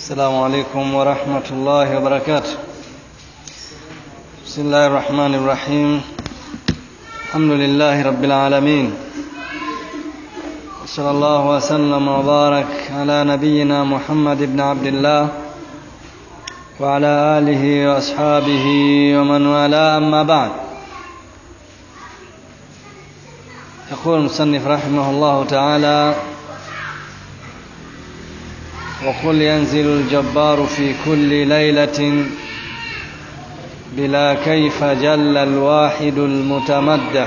السلام عليكم ورحمة الله وبركاته بسم الله الرحمن الرحيم الحمد لله رب العالمين وصلى الله وسلم وبارك على نبينا محمد بن عبد الله وعلى آله وأصحابه ومن والاه أما بعد يقول المصنف رحمه الله تعالى وقل ينزل الجبار في كل ليلة بلا كيف جل الواحد المتمدح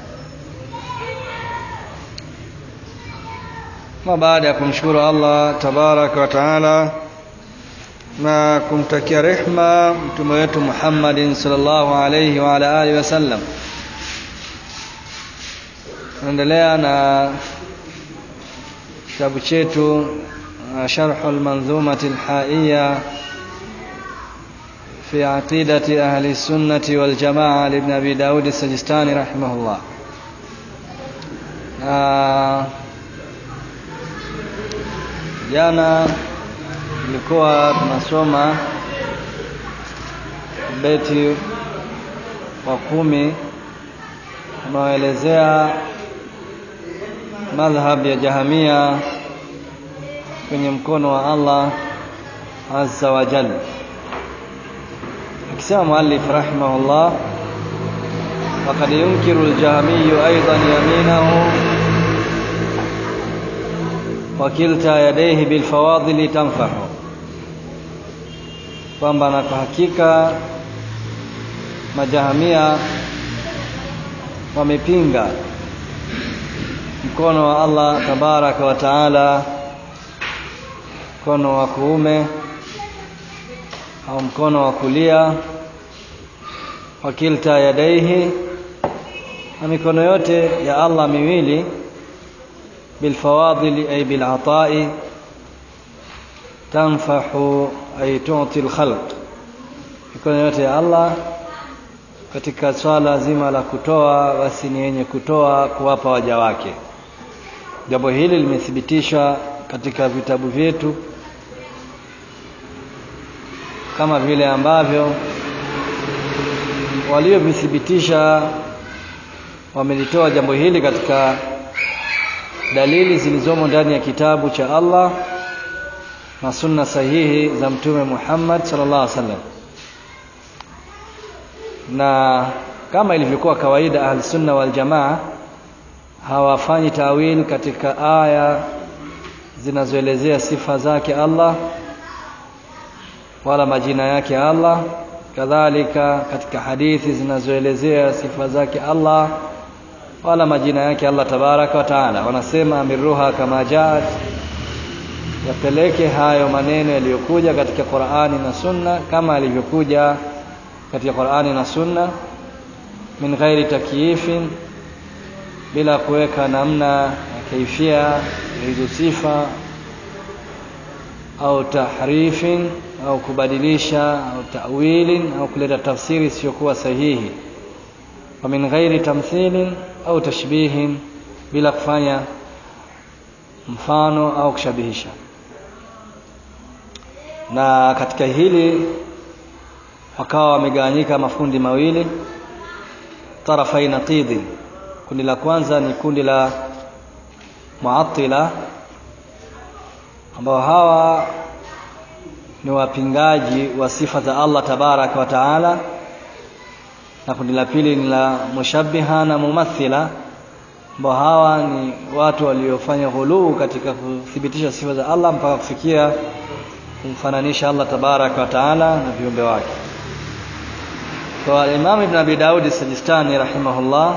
ما baada ya kumshukuru Allah tabaraka wa taala na kumtakia rehma mtume wetu Muhammadin sallallahu alayhi wa ala alihi wasallam tunaendelea na kitabu chetu شرح المنظومة الحائية في عقيدة أهل السنة والجماعة لابن أبي داود السجستاني رحمه الله jana tulikuwa tunasoma beti wa kumi unaoelezea madhhab ya jahamia kwenye mkono wa Allah azza wa jalla akisema muallif rahimahullah وقد ينكر الجهمي أيضا يمينه وكلتا يديه بالفواضل تنفح kwamba na kwa hakika majahamia wamepinga mkono wa Allah tabaraka wa taala mkono wa kuume au mkono wa kulia wakilta yadaihi na mikono yote ya Allah miwili bilfawadili ay bilatai tanfahu ay tu'ti alkhalq mikono yote ya Allah katika swala zima la kutoa basi ni yenye kutoa kuwapa waja wake jambo hili limethibitishwa katika vitabu vyetu kama vile ambavyo waliovithibitisha wamelitoa jambo hili katika dalili zilizomo ndani ya kitabu cha Allah na sunna sahihi za mtume Muhammad sallallahu alaihi wasallam na kama ilivyokuwa kawaida ahli sunna wal jamaa hawafanyi tawil katika aya zinazoelezea sifa zake Allah wala majina yake Allah kadhalika katika hadithi zinazoelezea sifa zake Allah wala majina yake Allah tabaraka wa taala wanasema amiruha kama jaat yapeleke hayo maneno yaliyokuja katika Qur'ani na Sunna kama yalivyokuja katika Qur'ani na Sunna min ghairi takyifin bila kuweka namna ya kaifia hizo sifa au tahrifin au kubadilisha au ta'wilin au kuleta tafsiri isiyokuwa sahihi wa min ghairi tamthilin au tashbihin bila kufanya mfano au kushabihisha na katika hili wakawa wamegawanyika mafundi mawili tarafai naqidin kundi la kwanza ni kundi la muattila ambao hawa ni wapingaji wa sifa za Allah tabaraka wa taala na kundi la pili ni la mushabbiha na mumathila ambao hawa ni watu waliofanya ghuluu katika kuthibitisha sifa za Allah mpaka kufikia kumfananisha Allah tabaraka wa taala na viumbe wake kwa Imam Ibn Abi Daud Sajistani rahimahullah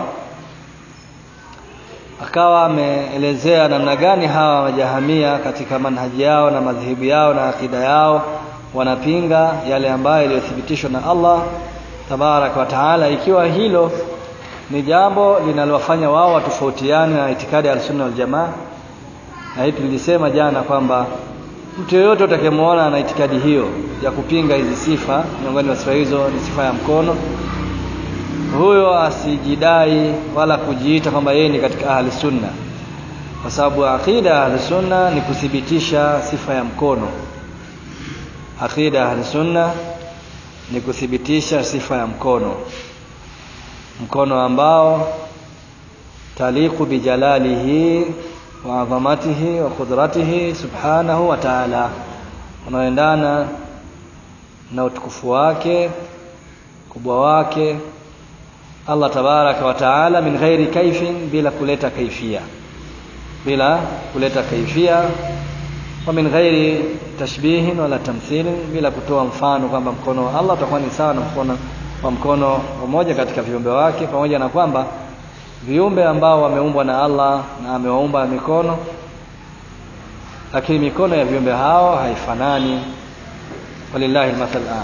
akawa ameelezea namna gani hawa majahamia katika manhaji yao na madhehebu yao na akida yao wanapinga yale ambayo yaliyothibitishwa na Allah tabaraka wa taala ikiwa hilo ni jambo linalowafanya wao watofautiane na itikadi ya sunna wal jamaa na hivi nilisema jana kwamba mtu yeyote utakayemwona na itikadi hiyo ya kupinga hizi sifa miongoni mwa sifa hizo ni sifa ya mkono huyo asijidai wala kujiita kwamba yeye ni katika ahli sunna kwa sababu aqida ya ahli sunna ni kuthibitisha sifa ya mkono aqida ahli sunna ni kuthibitisha sifa ya mkono mkono ambao taliqu bijalalihi wa adhamatihi wa qudratihi subhanahu wa ta'ala unaendana na utukufu wake kubwa wake Allah tabaraka wa taala min ghairi kaifin bila kuleta kaifia bila kuleta kaifia wa min ghairi tashbihin wala tamthilin bila kutoa mfano kwamba mkono wa Allah utakuwa ni sawa na mkono wa mkono mmoja katika viumbe wake pamoja na kwamba viumbe ambao wameumbwa na Allah na amewaumba mikono lakini mikono ya viumbe hao haifanani walillahi almathal ala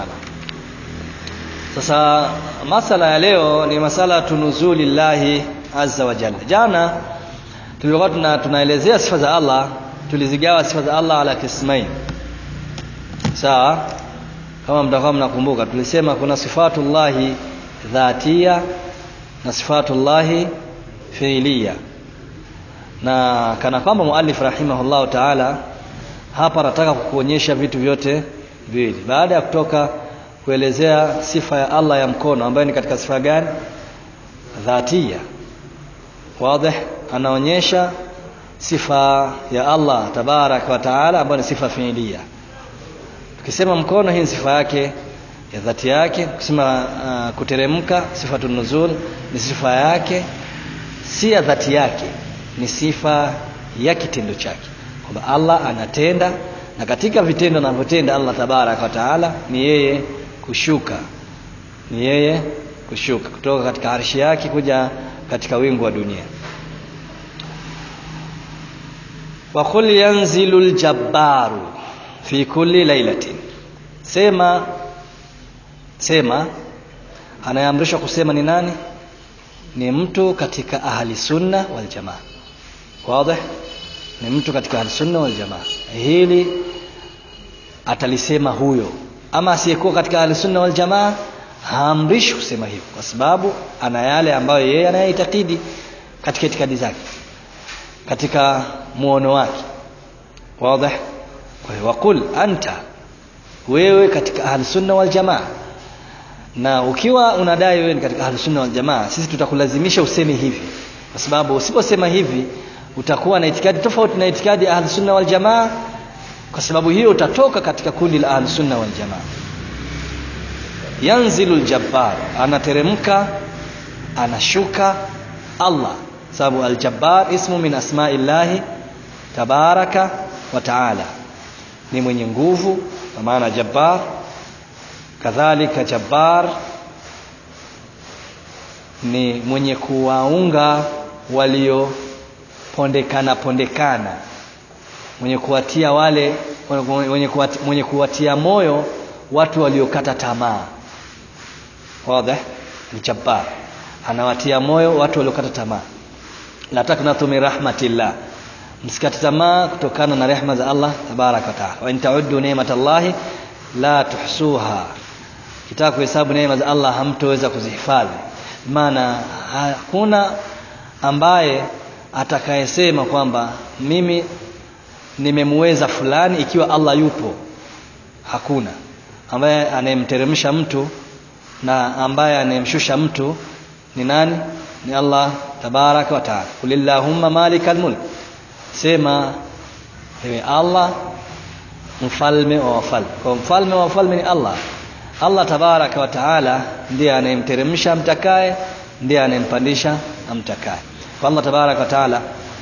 sasa masala ya leo ni masala tunuzulillahi azza wa jalla jana tulikuwa tuna, tunaelezea sifa za Allah tulizigawa sifa za Allah ala kismain sawa kama mtakuwa mnakumbuka tulisema kuna sifatullahi dhatia na sifatullahi fiilia na kana kwamba muallif rahimahullahu taala hapa anataka kukuonyesha vitu vyote viwili baada ya kutoka kuelezea sifa ya Allah ya mkono ambayo ni katika sifa gani dhatia wazi anaonyesha sifa ya Allah tabarak wa taala ambayo ni sifa fiilia tukisema mkono hii ni sifa yake ya dhati yake tukisema uh, kuteremka sifatun nuzul ni sifa yake si ya dhati yake ni sifa ya kitendo chake kwamba Allah anatenda na katika vitendo anavyotenda Allah tabarak wa taala ni yeye kushuka ni yeye kushuka kutoka katika arshi yake kuja katika wingu wa dunia wa qul yanzilu ljabbaru fi kulli lailatin sema sema anayeamrishwa kusema ni nani ni mtu katika ahli sunna wal jamaa wazi ni mtu katika ahli sunna wal jamaa hili atalisema huyo ama asiyekuwa katika ahli sunna wal jamaa haamrishi kusema hivyo kwa sababu ana yale ambayo yeye anayeitakidi katika itikadi zake katika muono wake wazi kwa hiyo waqul anta wewe katika ahli sunna wal jamaa na ukiwa unadai wewe ni katika ahli sunna wal jamaa sisi tutakulazimisha useme hivi kwa sababu usiposema hivi utakuwa na itikadi tofauti na itikadi ya ahli sunna wal jamaa kwa sababu hiyo utatoka katika kundi la ahli sunna wal jamaa yanzilu aljabbar anateremka anashuka Allah sababu aljabbar ismu min asma'illahi tabaraka wa taala ni mwenye nguvu kwa maana jabbar kadhalika jabbar ni mwenye kuwaunga waliopondekana pondekana mwenye kuwatia wale mwenye kuwatia, mwenye kuwatia moyo watu waliokata tamaa wazi ni jabbar anawatia moyo watu waliokata tamaa la taknatu min rahmatillah msikate tamaa kutokana na rehma za Allah tabarak wa taala wa in ta'uddu ni'matallahi la tuhsuha kitaka kuhesabu neema za Allah hamtoweza kuzihifadhi maana hakuna ambaye atakayesema kwamba mimi nimemweza fulani ikiwa Allah yupo hakuna ambaye anayemteremsha mtu na ambaye anayemshusha mtu ni nani ni Allah tabaraka wa taala kulillahumma malikal mulk sema ewe Allah mfalme wa wafalme kwa mfalme wa wafalme ni Allah Allah tabaraka wa taala ndiye anayemteremsha amtakaye ndiye anayempandisha amtakaye kwa Allah tabaraka wa taala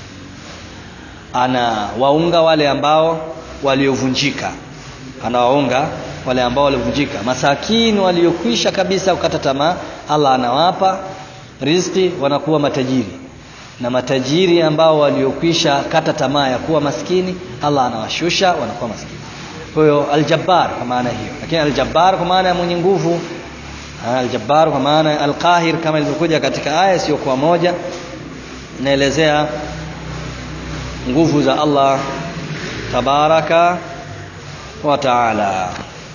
anawaunga wale ambao waliovunjika anawaunga wale ambao waliovunjika masakini waliokwisha kabisa kukata tamaa Allah anawapa riziki wanakuwa matajiri na matajiri ambao waliokwisha kata tamaa ya kuwa maskini Allah anawashusha wanakuwa maskini kwa hiyo aljabbar kwa maana hiyo lakini aljabbar kwa maana ya mwenye nguvu aljabbar kwa maana ya alqahir kama ilivyokuja katika aya sio kwa moja inaelezea nguvu za Allah tabaraka wa taala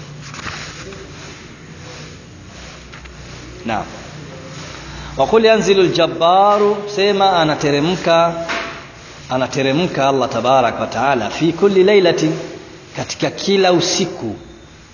naam waqul yanzilu aljabbaru sema anateremka anateremka Allah tabarak wa taala fi kulli lailatin katika kila usiku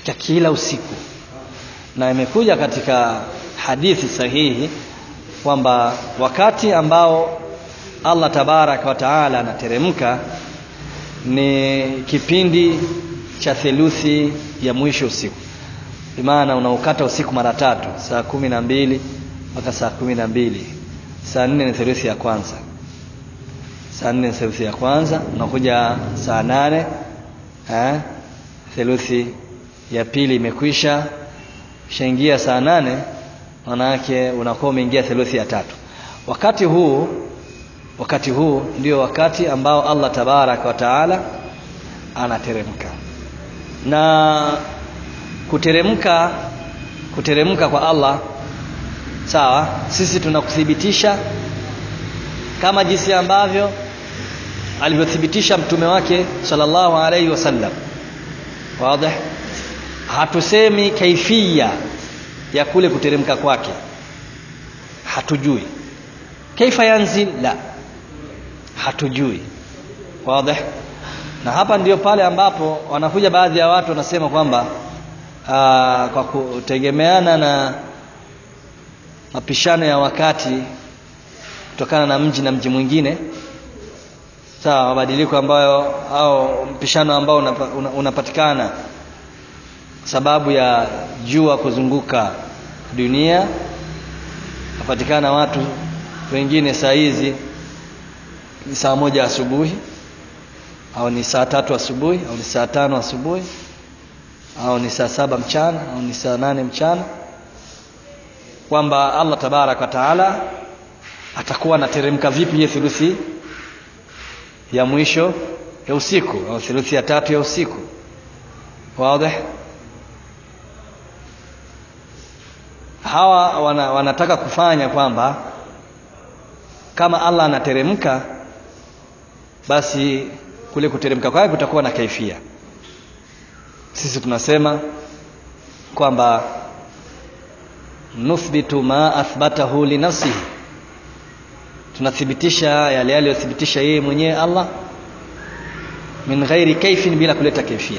katika kila usiku na imekuja katika hadithi sahihi kwamba wakati ambao Allah tabaraka wa taala anateremka ni kipindi cha theluthi ya mwisho usiku maana unaukata usiku mara tatu saa kumi na mbili mpaka saa kumi na mbili saa nne ni theluthi ya kwanza saa nne ni theluthi ya kwanza unakuja saa nane eh, theluthi ya pili imekwisha shaingia saa nane manake unakuwa umeingia theluthi ya tatu wakati huu wakati huu ndio wakati ambao Allah tabaraka wa taala anateremka na kuteremka kuteremka kwa Allah sawa sisi tunakuthibitisha kama jinsi ambavyo alivyothibitisha mtume wake sallallahu alaihi wasallam wazi hatusemi kaifia ya kule kuteremka kwake hatujui kaifa yanzil la hatujui wazi na hapa ndio pale ambapo wanakuja baadhi ya watu wanasema kwamba aa, kwa kutegemeana na mapishano ya wakati kutokana na mji na mji mwingine sawa mabadiliko ambayo au mpishano ambao unapa, una, unapatikana sababu ya jua kuzunguka dunia napatikana watu wengine saa hizi ni saa moja asubuhi au ni saa tatu asubuhi au ni saa tano asubuhi au ni saa saba mchana au ni saa nane mchana kwamba Allah tabarak wa taala atakuwa anateremka vipi hiyo thuluthi ya mwisho ya usiku au thuluthi ya tatu ya usiku wazi hawa wana, wanataka kufanya kwamba kama Allah anateremka basi kule kuteremka kwake kutakuwa na kaifia sisi tunasema kwamba nuthbitu ma athbatahu li nafsihi tunathibitisha yale aliyothibitisha yeye mwenyewe Allah min ghairi kaifin bila kuleta kaifia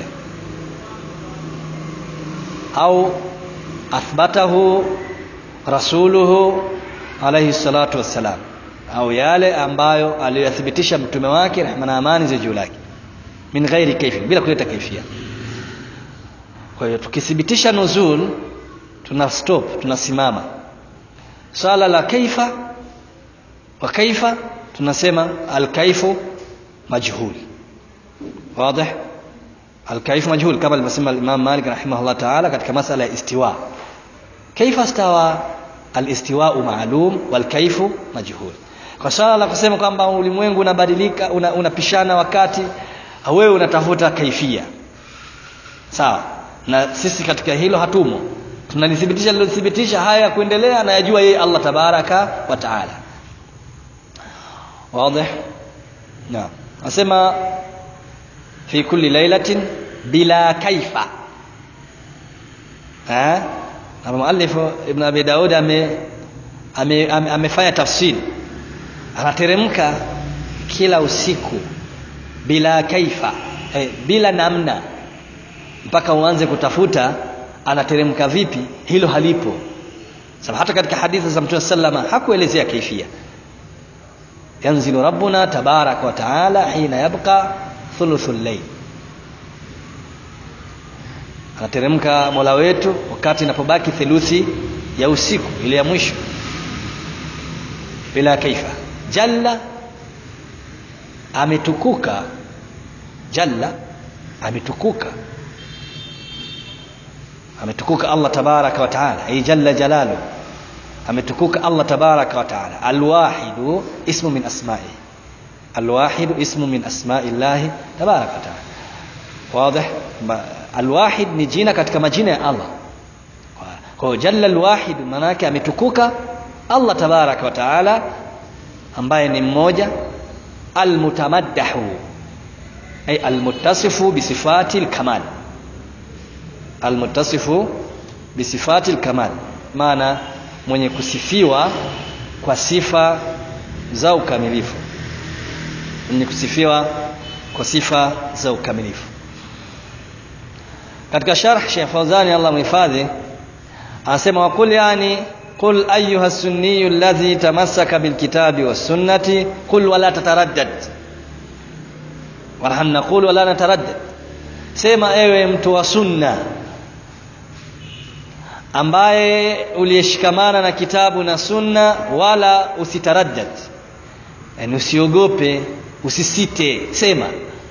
au athbatahu rasuluhu alayhi salatu wassalam au yale ambayo aliyothibitisha mtume wake rehma na amani za juu lake min ghairi kaifin bila kuleta kaifia kwa hiyo tukithibitisha nuzul tuna stop tunasimama swala la kaifa wa kaifa tunasema alkaifu majhul wazi alkaifu majhul kama alivyosema Imam Malik rahimahullah ta'ala katika masala ya istiwa kaifa stawa alistiwa maalum walkaifu majhul kwa swala la kusema kwamba ulimwengu unabadilika unapishana una wakati wewe unatafuta kaifia sawa na sisi katika hilo hatumo tunalithibitisha lilothibitisha haya ya kuendelea na yajua yeye Allah tabaraka wa taala واضح نعم asema fi kulli lailatin bila kaifa eh na muallif ibn abi daud ame amefanya ame, ame tafsiri anateremka kila usiku bila kaifa eh, bila namna mpaka uanze kutafuta anateremka vipi hilo halipo sababu hata katika hadithi za mtume sallama hakuelezea kaifia yanzilu rabbuna tabaraka wa taala hina yabqa thuluthul layl anateremka mola wetu wakati inapobaki theluthi ya usiku ile ya mwisho bila kaifa jalla ametukuka jalla ametukuka ametukuka Allah tabaraka wa taala ay jalla jalalu ametukuka Allah tabaraka wa taala alwahidu ismu min asma'i alwahidu ismu min asma'i Allah tabaraka wa taala wazi alwahid ni jina katika majina ya Allah kwa jalla alwahid maana yake ametukuka Allah tabaraka wa taala ambaye ni mmoja almutamaddahu ay almuttasifu bisifati alkamal almuttasifu bisifati alkamal maana mwenye kusifiwa kwa sifa za ukamilifu mwenye kusifiwa kwa sifa za ukamilifu katika sharh Sheikh Fauzani Allah mhifadhi anasema waqul yani qul ayyuha sunniyu alladhi tamassaka bilkitabi was-sunnati qul wala tataraddad wala naqul wala nataraddad sema ewe mtu wa sunna ambaye uliyeshikamana na kitabu na sunna wala usitaraddad yani usiogope usisite sema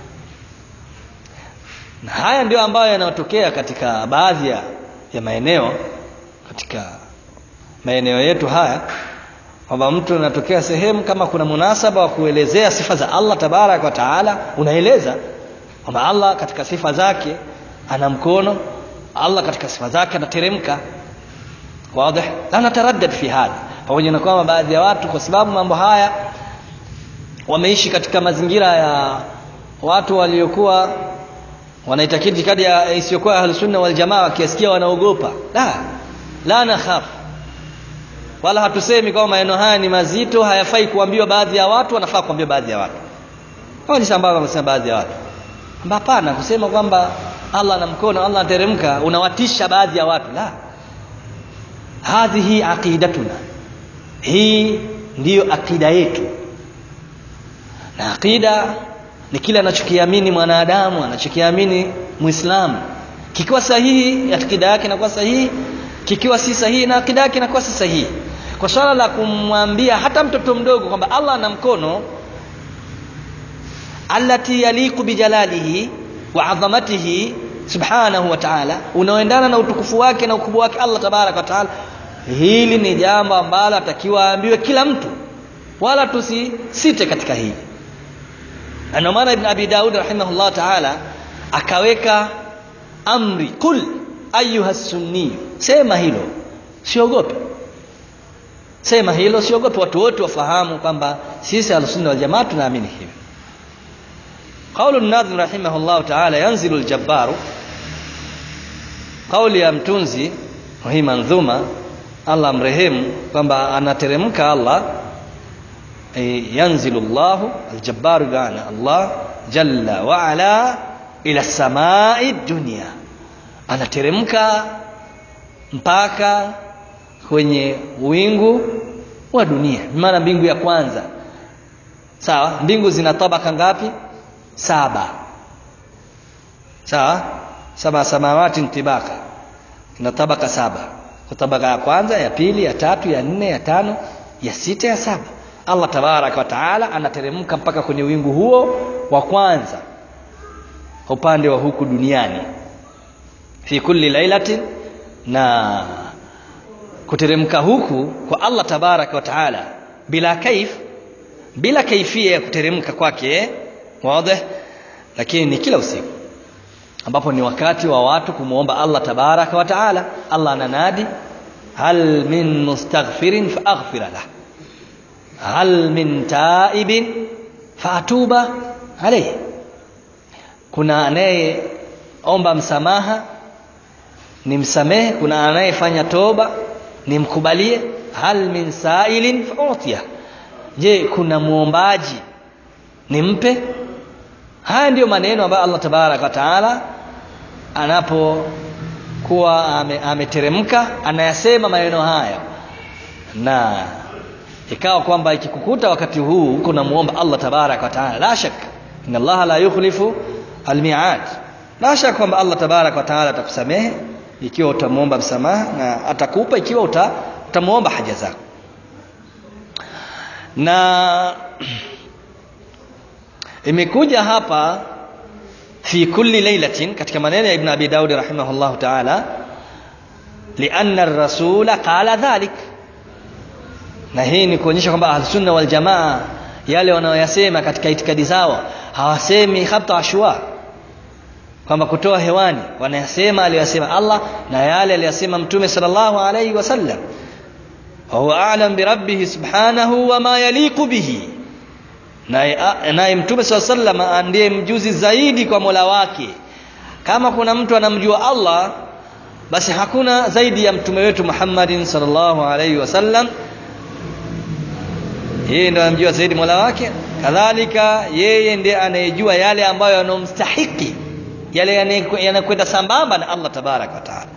na haya ndio ambayo yanayotokea katika baadhi ya, ya maeneo katika maeneo yetu haya kwamba mtu anatokea sehemu kama kuna munasaba wa kuelezea sifa za Allah tabarak wa taala unaeleza kwamba Allah katika sifa zake ana mkono Allah katika sifa zake anateremka wazi la nataraddad fi hadha pamoja na kwamba baadhi ya watu kwa sababu mambo haya wameishi katika mazingira ya watu waliokuwa wanaitakidi kadi ya isiyokuwa ahlus sunna wal jamaa wakiasikia wanaogopa la la nakhaf wala hatusemi kama maneno haya ni mazito hayafai kuambiwa baadhi ya watu wanafaa kuambiwa baadhi ya watu hao ni sambamba wamesema baadhi ya watu hapana kusema kwamba Allah ana mkono Allah anateremka unawatisha baadhi ya watu la hadhihi aqidatuna hii ndiyo akida yetu na akida ni kile anachokiamini mwanadamu anachokiamini muislamu kikiwa sahihi akida yake inakuwa sahihi kikiwa si sahihi na akida yake inakuwa si sahihi kwa swala la kumwambia hata mtoto mdogo kwamba Allah ana mkono allati yaliqu bijalalihi wa adhamatihi subhanahu wa ta'ala unaoendana na utukufu wake na ukubwa wake Allah tabarak wa ta'ala hili ni jambo ambalo atakiwa aambiwe kila mtu wala tusisite katika hili ndio maana ibn abi daud rahimahullah ta'ala akaweka amri kul ayuha sunni sema hilo siogope sema hilo siogope watu wote wafahamu kwamba sisi al-sunna wal jamaa tunaamini hivyo قول الناظم رحمه الله تعالى ينزل الجبار قول ya mtunzi hii manzuma Allah mrehemu kwamba anateremka Allah yanzilu Allah aljabbar gana Allah jalla wa ala ila samai dunya anateremka mpaka kwenye wingu wa dunia maana mbingu ya kwanza sawa mbingu zina tabaka ngapi saba sawa saba samawati ntibaka na tabaka saba kwa tabaka ya kwanza ya pili ya tatu ya nne ya tano ya sita ya saba Allah tabaraka wa taala anateremka mpaka kwenye wingu huo wa kwanza upande wa huku duniani fi kulli lailatin na kuteremka huku kwa Allah tabaraka wa taala bila kaif bila kaifia ya kuteremka kwake wazi lakini ni kila usiku ambapo ni wakati wa watu kumwomba Allah tabaraka wa taala Allah ananadi hal min mustaghfirin fa aghfira lah hal min taibin fa atuba alayhi kuna anayeomba msamaha nimsamehe kuna anayefanya toba nimkubalie hal min sailin fa utiya je kuna muombaji nimpe haya ndiyo maneno ambayo Allah tabarak wa taala anapokuwa ameteremka ame anayasema maneno haya na ikawa kwamba ikikukuta wakati huu huko namuomba Allah tabarak wa taala la shak inna Allah la yukhlifu almi'ad la shak kwamba Allah tabarak wa taala atakusamehe ikiwa utamuomba msamaha na atakupa ikiwa uta, utamuomba haja zako na imekuja hapa fi kulli lailatin katika maneno ya ibn abi daud rahimahullah ta'ala lianna ar-rasula qala dhalik na hii ni kuonyesha kwamba ahlus-sunna wal jamaa yale wanayoyasema katika itikadi zao hawasemi khabta ashwa kwamba kutoa hewani wanayasema aliyosema Allah na yale aliyosema mtume sallallahu alayhi wasallam huwa a'lam bi rabbih subhanahu wa ma yaliqu bihi naye naye mtume swalla sallam ndiye mjuzi zaidi kwa Mola wake kama kuna mtu anamjua Allah basi hakuna zaidi ya mtume wetu Muhammadin sallallahu alaihi wasallam yeye ndiye anamjua zaidi Mola wake kadhalika yeye ndiye anayejua yale ambayo yanomstahiki yale yanakwenda sambamba na Allah tabarak wa taala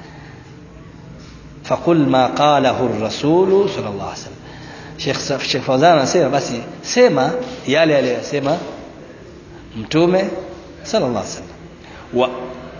faqul ma qalahu ar-rasul sallallahu alaihi wasallam Sheikh Sheikh Fawzan anasema basi sema yale aliyosema mtume sallallahu alaihi wasallam wa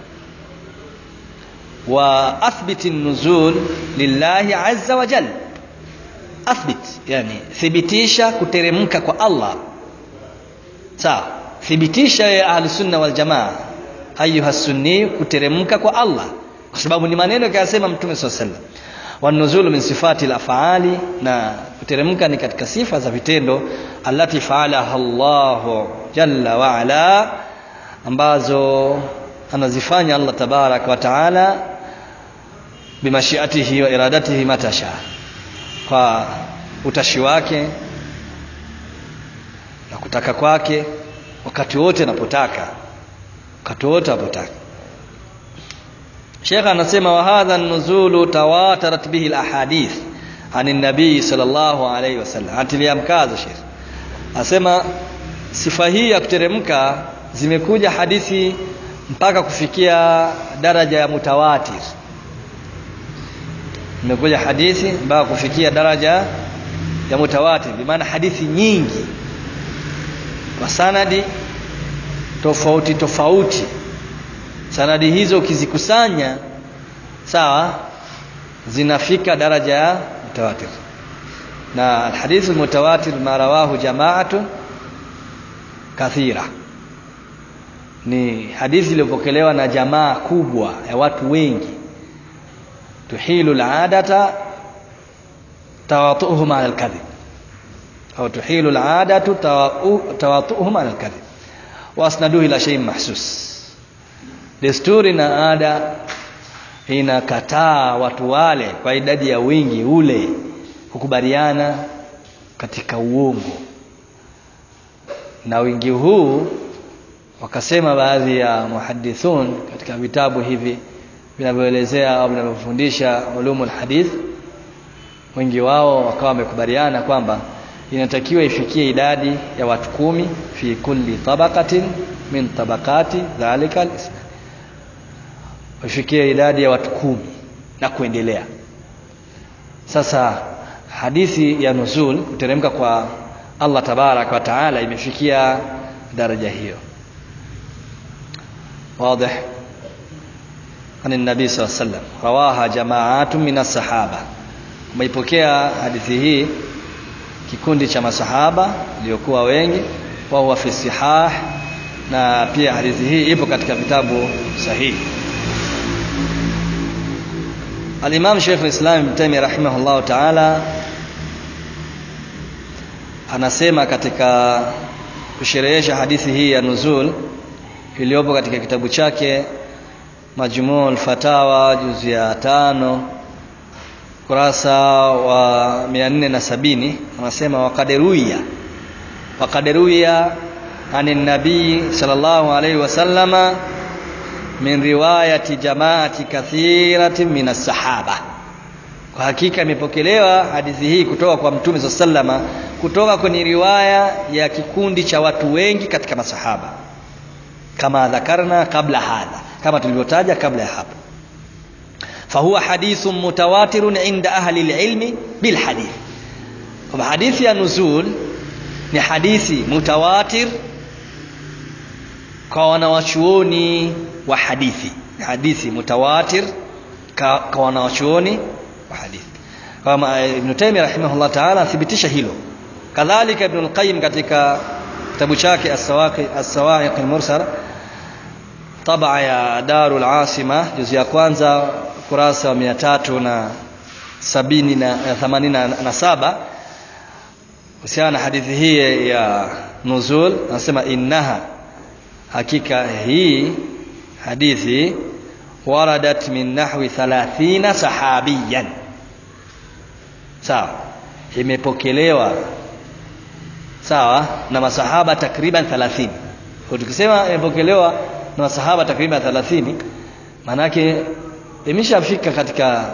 wa athbit an-nuzul lillahi azza wa jalla athbit yani thibitisha kuteremka kwa Allah sawa thibitisha ya ahli sunna wal jamaa ayuha sunni kuteremka kwa Allah kwa sababu ni maneno yakasema mtume sallallahu alaihi wasallam wanuzulu min sifati al-af'ali na kuteremka ni katika sifa za vitendo allati fa'alaha Allah jalla wa ala ambazo anazifanya Allah tabarak wa taala bimashiatihi wa iradatihi matasha kwa utashi wake na kutaka kwake wakati wote anapotaka wakati wote anapotaka Sheikh anasema wa hadha an-nuzulu tawatarat bihi al-ahadith ani nabii sallallahu alayhi wasallam atilia mkazo Sheikh asema sifa hii ya kuteremka zimekuja hadithi mpaka kufikia daraja ya mutawatir imekuja hadithi mpaka kufikia daraja ya mutawatir bimaana hadithi nyingi kwa sanadi tofauti tofauti sanadi hizo ukizikusanya sawa zinafika daraja ya mutawatir na alhadithu almutawatir ma rawahu jama'atu kathira ni hadithi iliyopokelewa na jamaa kubwa ya watu wengi tuhilu al'adata tawatuhum ala al-kadhib au tuhilu al'adatu tawatuhum ala al-kadhib wasnaduhu ila shay'in mahsus desturi na ada inakataa watu wale kwa idadi ya wingi ule kukubaliana katika uongo na wingi huu wakasema baadhi ya muhadithun katika vitabu hivi vinavyoelezea au vinavyofundisha ulumul hadith wengi wao wakawa wamekubaliana kwamba inatakiwa ifikie idadi ya watu kumi fi kulli tabaqatin min tabaqati dhalika al-isnad ifikie idadi ya watu kumi na kuendelea sasa hadithi ya nuzul kuteremka kwa Allah tabarak wa taala imefikia daraja hiyo واضح عن النبي صلى الله عليه وسلم رواها جماعات من الصحابه umeipokea hadithi hii kikundi cha masahaba waliokuwa wengi wa huwa fi sihah na pia hadithi hii ipo katika vitabu sahihi Al-Imam Sheikh al-Islam Ibn Taymiyyah rahimahullah ta'ala anasema katika kusherehesha hadithi hii ya nuzul iliyopo katika kitabu chake Majmu'ul Fatawa juzi ya tano kurasa wa 470 anasema waqadiruya waqadiruya anin nabii sallallahu alayhi wasallama min riwayati jamaati kathiratin min sahaba kwa hakika imepokelewa hadithi hii kutoka kwa mtume sallama kutoka kwenye riwaya ya kikundi cha watu wengi katika masahaba kama dhakarna kabla hadha kama tulivyotaja kabla ya hapo fahuwa hadithun mutawatirun inda ahli alilmi bil hadith kwa hadithi ya nuzul ni hadithi mutawatir kwa wanawachuoni wa hadithi hadithi mutawatir kwa, kwa wanawachuoni wa hadithi kama Ibn Taymiyyah rahimahullah ta'ala athibitisha hilo kadhalika Ibn al-Qayyim katika kitabu chake as-Sawaqi as-Sawa'iq al-Mursala tabaa ya Darul Asima juzu ya kwanza kurasa wa 300 na sabini na themanini na saba kuhusiana na hadithi hii ya nuzul anasema innaha hakika hii hadithi waradat min nahwi 30 sahabiyan sawa imepokelewa sawa na masahaba takriban 30 kwa tukisema imepokelewa na masahaba takriban 30 manake imeshafika katika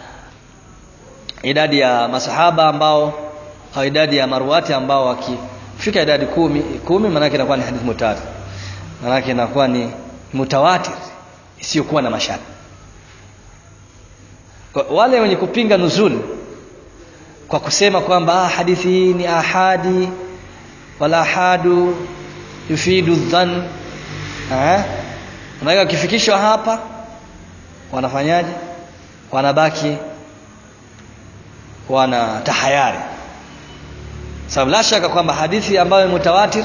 idadi ya masahaba ambao au idadi ya marwati ambao wakifika idadi kumi kumi manake inakuwa ni hadithi mutatu manake inakuwa ni mutawatir isiyokuwa na mashaka kwa wale wenye kupinga nuzul kwa kusema kwamba ah, hadithi hii ni ahadi wala ahadu yufidu dhann eh unaweka kifikishwa hapa wanafanyaje wanabaki wana tahayari sababu la shaka kwamba hadithi ambayo mutawatir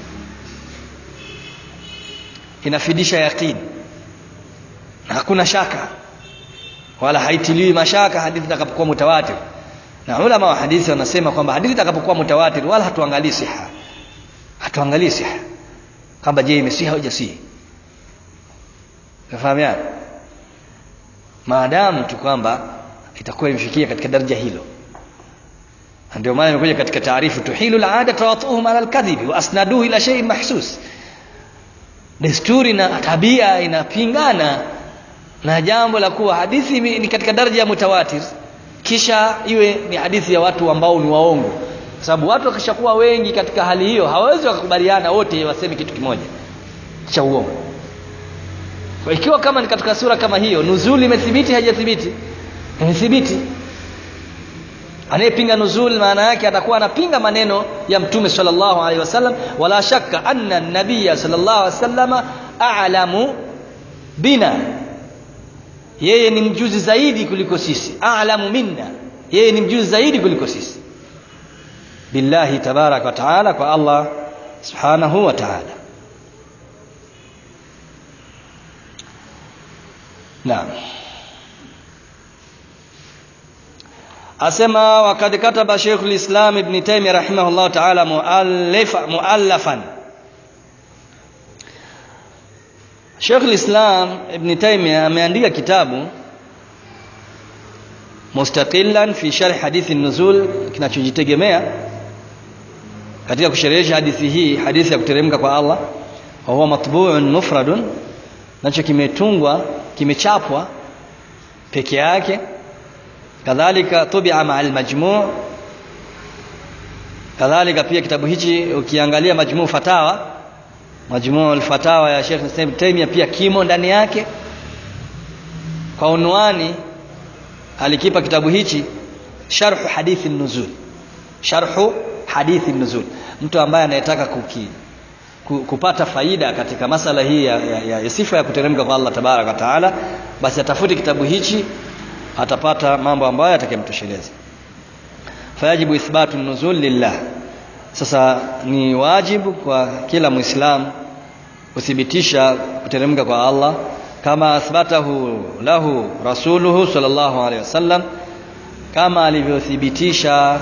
inafidisha yaqini na hakuna shaka wala haitiliwi mashaka hadithi itakapokuwa mutawatir na ulama wa hadithi wanasema kwamba hadithi itakapokuwa mutawatir wala hatuangalii siha hatuangalii siha kwamba je imesiha au hajasihi Unafahamiana? Maadamu tu kwamba itakuwa imefikia katika daraja hilo. Ndio maana imekuja katika taarifu tuhilu al-ada tawatuhum ala al-kadhib wa asnaduhu ila shay'in mahsus. Desturi na tabia inapingana na jambo la kuwa hadithi ni katika daraja ya mutawatir kisha iwe ni hadithi ya watu ambao ni waongo. Kwa sababu watu wakishakuwa wengi katika hali hiyo hawawezi wakakubaliana wote waseme kitu kimoja cha uongo. Kwa ikiwa kama ni katika sura kama hiyo nuzuli imethibiti haijathibiti imethibiti anayepinga nuzul maana yake atakuwa anapinga maneno ya mtume sallallahu alaihi wasallam wala shakka anna nabiyya sallallahu alaihi wasallam a'lamu bina yeye ni mjuzi zaidi kuliko sisi a'lamu minna yeye ni mjuzi zaidi kuliko sisi billahi tabarak wa taala kwa Allah subhanahu wa ta'ala Naam. Asema wakad kataba Sheikhul Islam Ibn Taymiyyah rahimahullah ta'ala muallifa muallafan. Sheikhul Islam Ibn Taymiyyah ameandika kitabu mustaqillan fi sharh hadith an-nuzul kinachojitegemea katika kusherehesha hadithi hii hadithi ya kuteremka kwa Allah wa huwa matbu'un mufradun nacho kimetungwa kimechapwa peke yake kadhalika tubia ma'al majmu' kadhalika pia kitabu hichi ukiangalia majmu' fatawa majmu' al-fatawa ya Sheikh Islam Taymiyyah pia kimo ndani yake kwa unwani alikipa kitabu hichi sharhu hadithi nuzul sharhu hadithi nuzul mtu ambaye anayetaka kuki kupata faida katika masala hii ya, ya, ya, ya sifa ya kuteremka kwa Allah tabaraka wa taala basi atafute kitabu hichi atapata mambo ambayo yatakayemtosheleza fayajibu ithbatu nuzul lillah sasa ni wajibu kwa kila muislamu kuthibitisha kuteremka kwa Allah kama athbatahu lahu rasuluhu sallallahu alaihi wasallam kama alivyothibitisha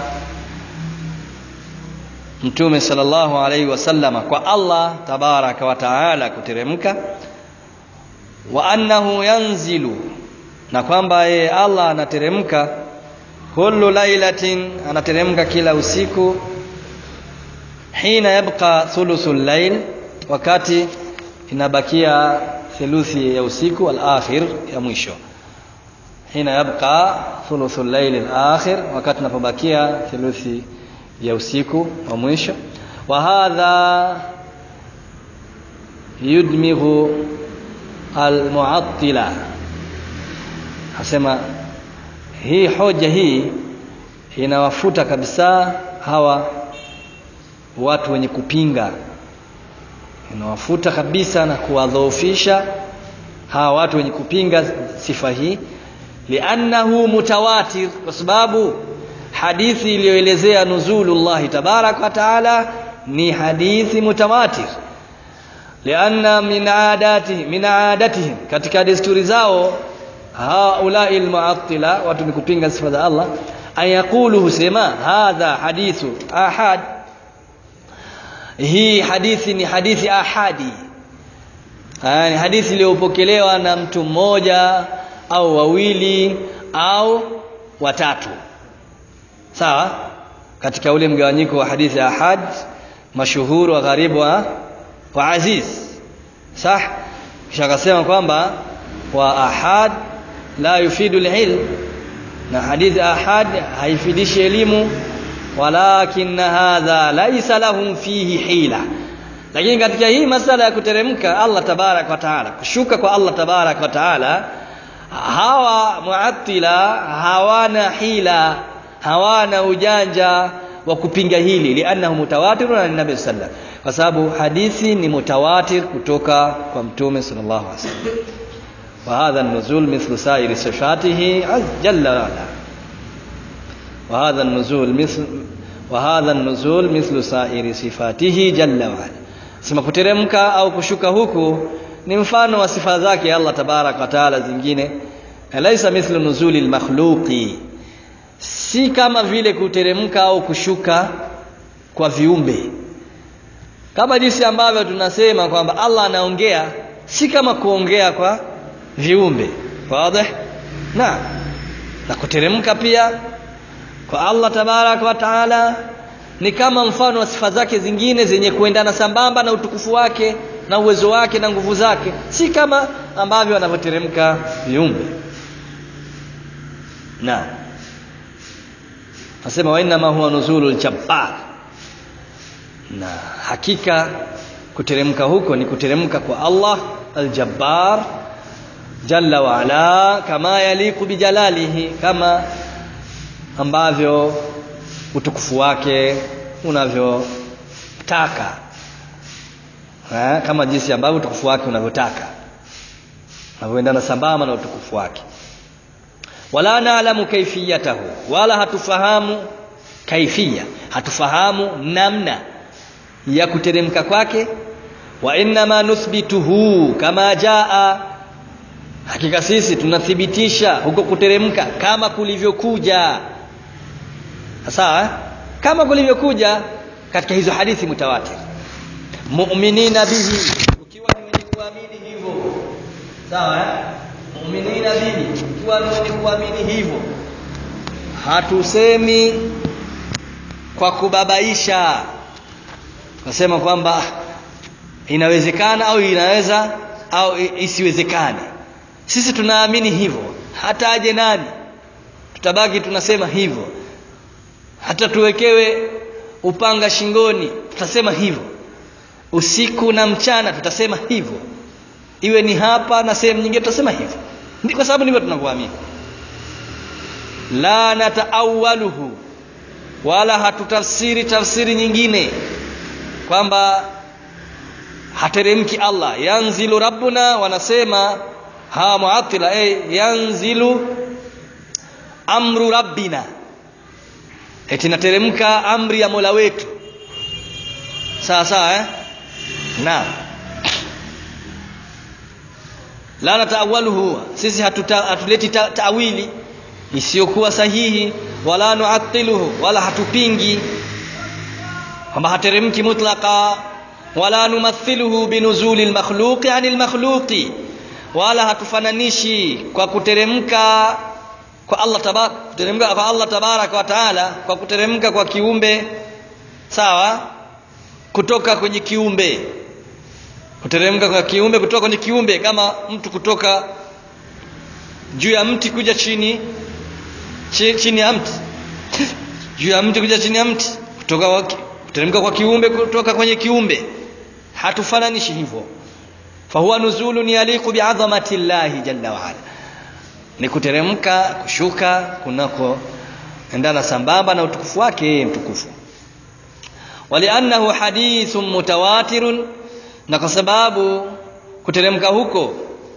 mtume sallallahu alaihi wasallama kwa Allah tabaraka wa taala kuteremka wa annahu yanzilu na kwamba yeye Allah anateremka kullu lailatin anateremka kila usiku hina yabqa thuluthul layl wakati inabakia theluthi ya usiku al-akhir ya mwisho hina yabqa thuluthul layl al-akhir wakati inapobakia theluthi ya usiku wa mwisho wa hadha yudmighu almu'attila hasema hii hoja hii inawafuta kabisa hawa watu wenye kupinga inawafuta kabisa na kuwadhoofisha hawa watu wenye kupinga sifa hii liannahu mutawatir kwa sababu hadithi iliyoelezea nuzulullahi tabarak wa taala ni hadithi mutawatir lianna min adati min adatihim katika desturi zao haulai almu'attila watu ni kupinga sifa za Allah ayaqulu husema hadha hadithu ahad hii hadithi ni hadithi ahadi ni hadithi iliyopokelewa na mtu mmoja au wawili au watatu sawa katika ule mgawanyiko wa hadithi ya ahad mashuhuru wa gharibu wa, wa aziz sah kisha akasema kwamba wa ahad la yufidu ilm na hadithi ahad haifidishi elimu walakin hadha laysa lahum fihi hila lakini katika hii masala ya kuteremka Allah tabarak wa taala kushuka kwa Allah tabarak wa taala hawa muattila hawana hila hawana ujanja wa kupinga hili liannahu mutawatirun an nabi sallam kwa sababu hadithi ni mutawatir kutoka kwa mtume sallallahu alaihi wasallam wa hadha an-nuzul mithlu sa'iri sifatihi jalla wa ala wa hadha an-nuzul mithl wa hadha an-nuzul mithlu sa'iri sifatihi jalla wa ala sema kuteremka au kushuka huku ni mfano wa sifa zake Allah tabarak wa taala zingine laisa mithlu nuzuli al-makhluqi si kama vile kuteremka au kushuka kwa viumbe kama jinsi ambavyo tunasema kwamba Allah anaongea si kama kuongea kwa viumbe wazi na na kuteremka pia kwa Allah tabarak wa taala ni kama mfano wa sifa zake zingine zenye kuendana sambamba na utukufu wake na uwezo wake na nguvu zake si kama ambavyo wanavyoteremka viumbe na nasema wa inna ma huwa nuzulul jabbar na hakika kuteremka huko ni kuteremka kwa Allah aljabbar jalla wa ala kama yaliku bijalalihi kama ambavyo utukufu wake unavyotaka eh, kama jinsi ambavyo utukufu wake unavyotaka unavyoendana sambamba na utukufu wake wala naalamu kaifiyatahu wala hatufahamu kaifia hatufahamu namna ya kuteremka kwake wa innama nuthbituhu kama jaa hakika sisi tunathibitisha huko kuteremka kama kulivyokuja sawa kama kulivyokuja katika hizo hadithi mutawatir mu'minina bihi ukiwa ni mwenye kuamini hivyo sawa mu'minina bihi ukiwa ni mwenye kuamini hivyo hatusemi kwa kubabaisha nasema kwamba inawezekana au inaweza au isiwezekane sisi tunaamini hivyo hata aje nani tutabaki tunasema hivyo hata tuwekewe upanga shingoni tutasema hivyo usiku na mchana tutasema hivyo iwe ni hapa na sehemu nyingine tutasema hivyo ndi kwa sababu ndivyo tunavyoamini la nataawaluhu wala hatutafsiri tafsiri nyingine kwamba hateremki Allah yanzilu rabbuna wanasema hawa muatila eh yanzilu amru rabbina eti nateremka amri ya Mola wetu sawa sawa eh naam la nataawaluhu sisi hatuta, hatuleti ta, tawili isiyokuwa sahihi wala nuatiluhu wala hatupingi kwamba hateremki mutlaqa wala numathiluhu binuzuli almakhluqi anil makhluqi wala hatufananishi kwa kuteremka kwa Allah tabarak kuteremka kwa Allah tabarak wa taala kwa kuteremka kwa kiumbe sawa kutoka kwenye kiumbe kuteremka kwa kiumbe kutoka kwenye kiumbe kama mtu kutoka juu ya mti kuja chini chini ya mti juu ya mti kuja chini ya mti kutoka kuteremka kwa kiumbe kutoka kwenye kiumbe hatufananishi hivyo fahuwa nuzulun yaliqu bi'azamati llahi jalla wa ala ni kuteremka kushuka kunako endana sambamba na utukufu wake yeye mtukufu waliannahu hadithun mutawatirun na kwa sababu kuteremka huko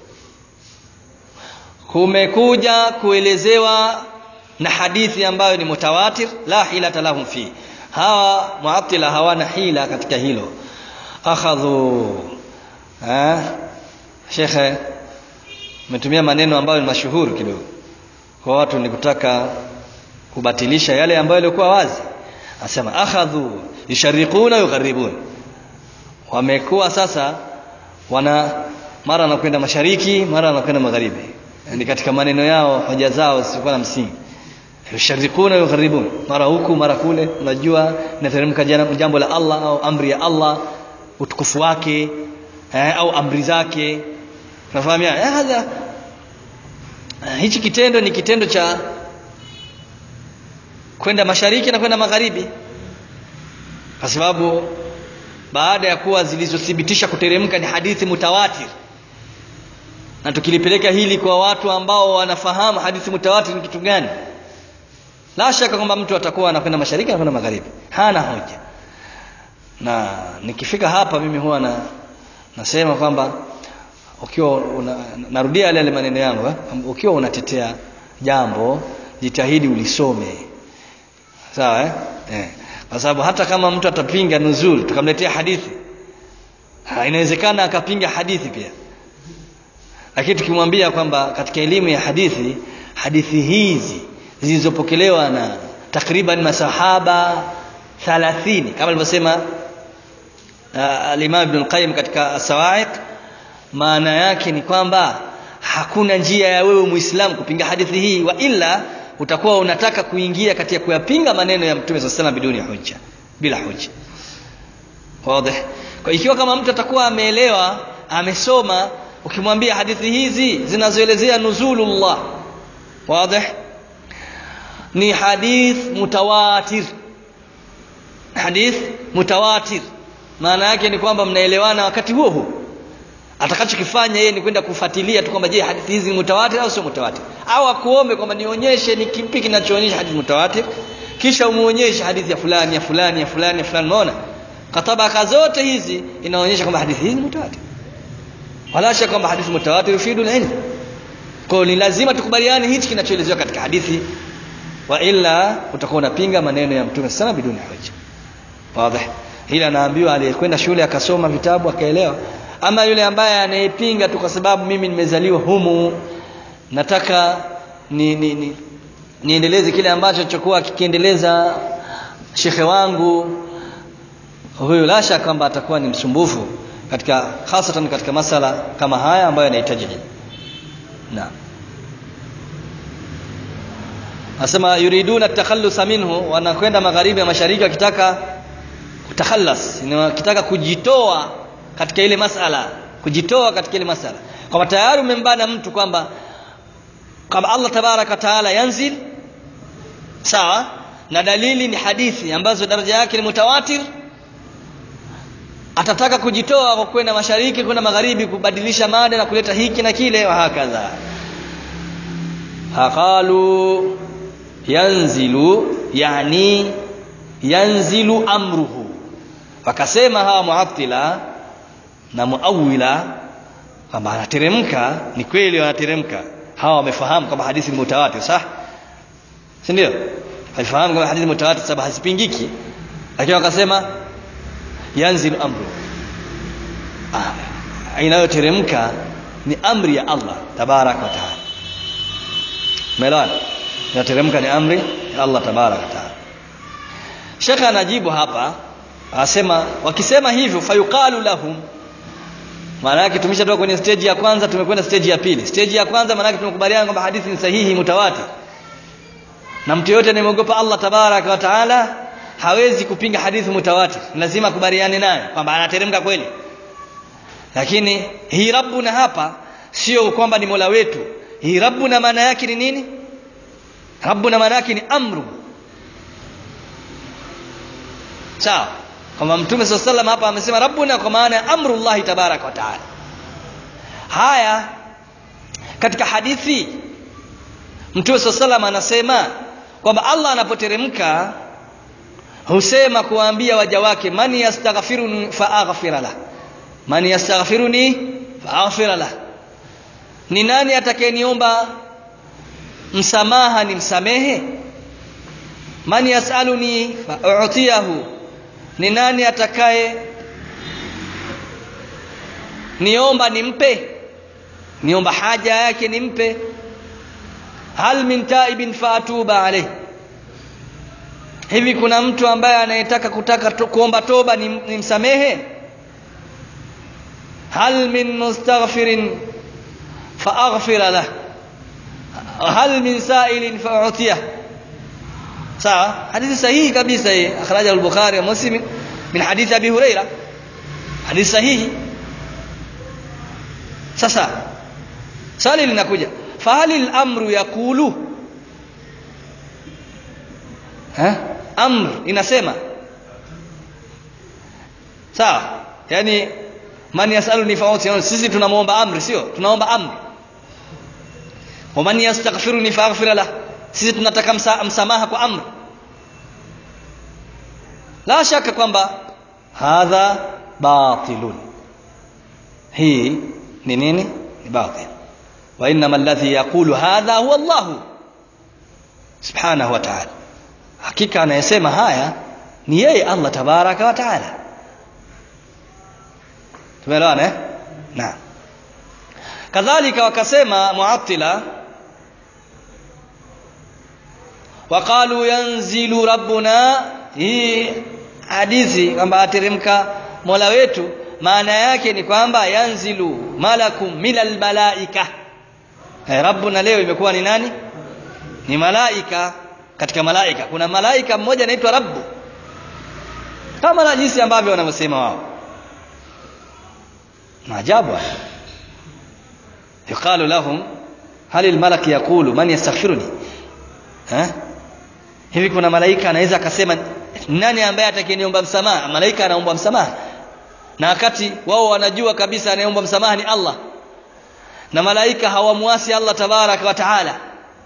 kumekuja kuelezewa na hadithi ambayo ni mutawatir la hilata lahum fi hawa muatila hawana hila katika hilo akhadhu eh shekhe umetumia maneno ambayo ni mashuhuri kidogo kwa watu ni kutaka kubatilisha yale ambayo yalikuwa wazi anasema akhadhu yusharriquna yugharibun wamekuwa sasa wana mara wanakwenda mashariki mara wanakwenda magharibi yani katika maneno yao hoja zao zisikuwa na msingi yusharriquna yugharibun mara huku mara kule unajua inateremka jambo la Allah au amri ya Allah utukufu wake eh, au amri zake nafahamia eh, hadha hichi kitendo ni kitendo cha kwenda mashariki na kwenda magharibi kwa sababu baada ya kuwa zilizothibitisha kuteremka ni hadithi mutawatir na tukilipeleka hili kwa watu ambao wanafahamu hadithi mutawatir ni kitu gani la shaka kwamba mtu atakuwa anakwenda mashariki anakwenda magharibi hana hoja na nikifika hapa mimi huwa na nasema kwamba ukiwa una, narudia yale yale maneno yangu eh? ukiwa unatetea jambo jitahidi ulisome sawa eh? Eh. kwa sababu hata kama mtu atapinga nuzul tukamletea hadithi ha, inawezekana akapinga hadithi pia lakini tukimwambia kwamba katika elimu ya hadithi hadithi hizi zilizopokelewa na takriban masahaba 30 kama alivyosema uh, al-Imam Ibn al-Qayyim katika Sawaiq maana yake ni kwamba hakuna njia ya wewe Muislamu kupinga hadithi hii wa illa utakuwa unataka kuingia katika kuyapinga maneno ya Mtume SAW biduni hujja bila hujja wazi kwa ikiwa kama mtu atakuwa ameelewa amesoma ukimwambia hadithi hizi zinazoelezea nuzulullah wazi ni hadith mutawatir hadith mutawatir maana yake ni kwamba mnaelewana wakati huo huo atakachokifanya yeye ni kwenda kufuatilia tu kwamba je hadithi hizi ni mutawatir au sio mutawatir au akuombe kwamba nionyeshe ni kipi kinachoonyesha hadithi mutawatir kisha umuonyeshe hadithi ya fulani ya fulani ya fulani ya fulani umeona katabaka zote hizi inaonyesha kwamba hadithi hii ni mutawatir wala shaka kwamba hadithi mutawatir yufidu ilm kwa ni lazima tukubaliane hichi kinachoelezewa katika hadithi wa illa utakuwa unapinga maneno ya mtume sana biduni hoja wazi ila naambiwa aliyekwenda shule akasoma vitabu akaelewa ama yule ambaye anayepinga tu kwa sababu mimi nimezaliwa humu nataka ni, ni, ni niendeleze kile ambacho chokuwa kikiendeleza shekhe wangu huyu la shaka kwamba atakuwa ni msumbufu katika hasatan katika masala kama haya ambayo yanahitaji ilmu naam Asema yuriduna takhallusa minhu wanakwenda magharibi ya mashariki wakitaka kutakhallas wakitaka kujitoa katika ile masala kujitoa katika ile masala kwamba tayari umembana mtu kwamba kwamba Allah tabaraka taala yanzil sawa na dalili ni hadithi ambazo daraja yake ni mutawatir atataka kujitoa kwa kwenda mashariki kwenda magharibi kubadilisha mada na kuleta hiki na kile wa hakadha haqalu yanzilu yani yanzilu amruhu wakasema hawa muattila na muawila kwamba anateremka ni kweli wanateremka hawa wamefahamu kwamba hadithi ni mutawatir sah si ndio haifahamu kwamba hadithi mutawatir sababu hazipingiki lakini wakasema yanzilu amru ah, inayoteremka ni amri ya Allah tabarak wa taala umeelewana inateremka ni amri ya Allah tabarak wa taala shekha anajibu hapa anasema wakisema hivyo fayuqalu lahum maana yake tumeshatoka kwenye stage ya kwanza tumekwenda stage ya pili stage ya kwanza maana yake tumekubaliana kwamba hadithi ni sahihi mutawatir na mtu yote anayeogopa Allah tabaraka wa taala hawezi kupinga hadithi mutawatir lazima kubaliane naye kwamba anateremka kweli lakini hii rabbuna hapa sio kwamba ni mola wetu hii rabbuna maana yake ni nini rabbuna maana yake ni amru sawa kwamba mtume saa salam hapa amesema rabbuna kwa maana ya amrullahi tabaraka wa taala haya katika hadithi mtume saa salam anasema kwamba allah anapoteremka husema kuwaambia waja wake man yastaghfiruni faaghfira lah man yastaghfiruni faaghfira lah ni nani atakayeniomba msamaha ni msamehe man yasaluni fautiyahu ni nani atakaye niomba nimpe niomba haja yake nimpe hal min taibin faatuba alayhi hivi kuna mtu ambaye anayetaka kutaka to, kuomba toba nimsamehe ni hal min mustaghfirin faaghfira lah hal min sa'ilin fa'utiyah sawa hadithi sahihi kabisa hii akhraja al-bukhari wa muslim min hadithi abi huraira hadithi sahihi sasa swali linakuja fahali al-amru yaqulu ha amr inasema sawa yani man yasaluni fa sisi tunamuomba amri sio tunaomba amri wa man yastaghfiruni faghfir lah sisi tunataka msa, msamaha kwa amri la shaka kwamba hadha batilun hii ni nini ni batil wa inma alladhi yaqulu hadha huwa Allah subhanahu wa ta'ala hakika anayesema haya ni yeye Allah tabaraka wa ta'ala tumeelewana eh naam kadhalika wakasema muattila waqalu yanzilu rabbuna hii hadithi kwamba ateremka Mola wetu maana yake ni kwamba yanzilu malakum minal malaika eh, rabbuna leo imekuwa ni nani ni malaika katika malaika kuna malaika mmoja anaitwa rabbu kama na jinsi ambavyo wanavyosema wao maajabu yuqalu lahum hal almalak yaqulu man yastaghfiruni eh hivi kuna malaika anaweza akasema nani ambaye atakayeniomba msamaha malaika anaomba msamaha na wakati wao wanajua kabisa anayeomba msamaha ni Allah na malaika hawamuasi Allah tabaraka wa taala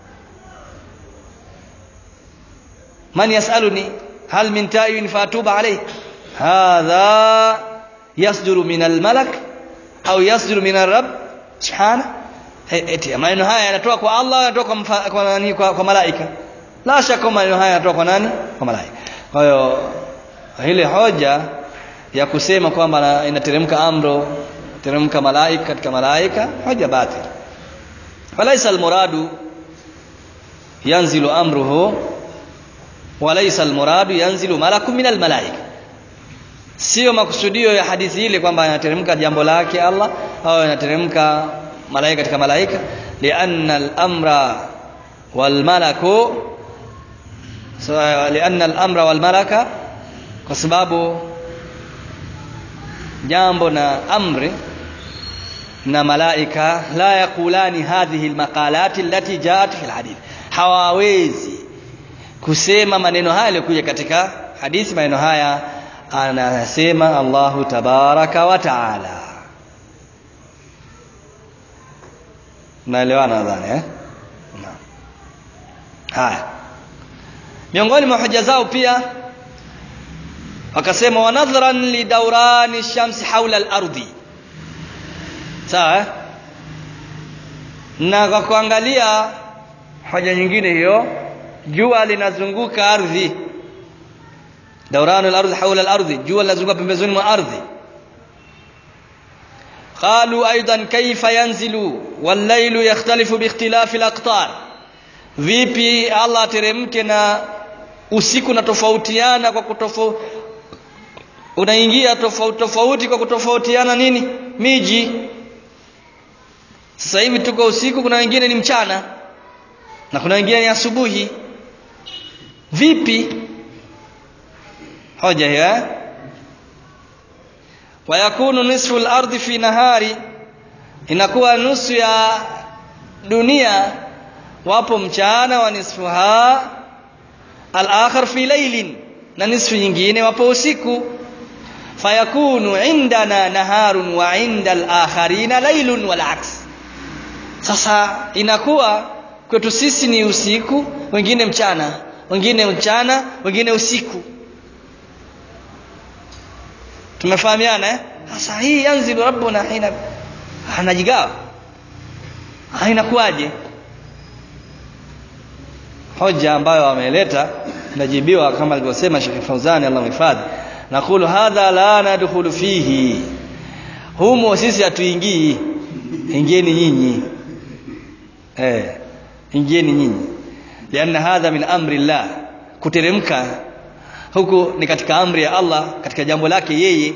man yasaluni hal min ta'in fatuba alayhi hadha yasduru min almalak au yasduru min arab subhana eti maneno haya yanatoka kwa Allah yanatoka kwa kwa, nani, kwa, kwa malaika la shaka maneno haya yanatoka kwa nani kwa malaika kwa hiyo ile hoja ya kusema kwamba inateremka amro teremka malaika katika malaika hoja batil falaisa almuradu yanzilu amruhu walaysa almuradu yanzilu malakun min almalaika sio makusudio ya hadithi ile kwamba yanateremka jambo lake Allah au yanateremka malaika katika malaika lianna al-amra wal malaku so, lianna al-amra wal malaka kwa sababu jambo na amri na malaika la yakulani hadhihi almaqalat allati jaat fi alhadith hawawezi kusema maneno haya yaliyokuja katika hadithi maneno haya anasema Allahu tabaraka wa taala naelewana nadhani eh naam haya miongoni mwa hoja zao pia wakasema wa nadhran li dawrani shamsi hawla al-ardi sawa na kwa kuangalia hoja nyingine hiyo jua linazunguka ardhi dawranu al-ardhi hawla al-ardi jua linazunguka pembezoni mwa ardhi قالوا ايضا كيف ينزل والليل يختلف باختلاف الاقطار vipi Allah ateremke na usiku na tofautiana kwa kutofauti unaingia tofauti tofauti kwa kutofautiana nini miji sasa hivi tuko usiku kuna wengine ni mchana na kuna wengine ni asubuhi vipi hoja hiyo eh wayakunu nisfu al-ardi fi nahari inakuwa nusu ya dunia wapo mchana wa nisfuha al-akhar fi laylin na nisfu nyingine wapo usiku fayakunu indana naharun wa inda al-akharina laylun wal aks sasa inakuwa kwetu sisi ni usiku wengine mchana wengine mchana wengine usiku tumefahamiana eh sasa hii yanzilu rabbuna hina anajigawa inakuwaje hoja ambayo wameleta najibiwa kama alivyosema Sheikh Fauzani Allah mhifadhi nakulu hadha la nadkhulu fihi humo sisi hatuingii ingieni nyinyi eh ingieni nyinyi lianna hadha min amri llah kuteremka huku ni katika amri ya Allah katika jambo lake yeye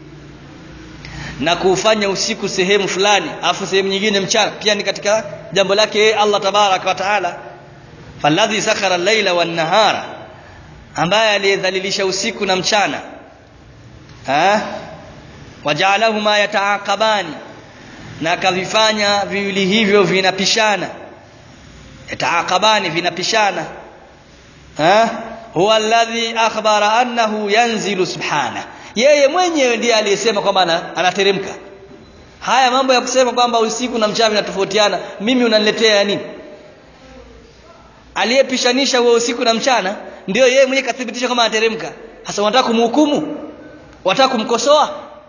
na kufanya usiku sehemu fulani afu sehemu nyingine mchana pia ni katika jambo lake yeye Allah tabarak wa taala falladhi sakhara al-laila wan-nahara ambaye aliyedhalilisha usiku na mchana ha waja'alahuma yataaqabani na akavifanya viwili hivyo vinapishana yataaqabani vinapishana ha huwa alladhi akhbara annahu yanzilu subhana yeye mwenyewe ndiye aliyesema kwamba ana, anateremka haya mambo ya kusema kwamba usiku na mchana vinatofautiana mimi unaniletea nini aliyepishanisha huo usiku na mchana ndio yeye mwenyewe kathibitisha kwamba anateremka hasa wanataka kumhukumu wanataka kumkosoa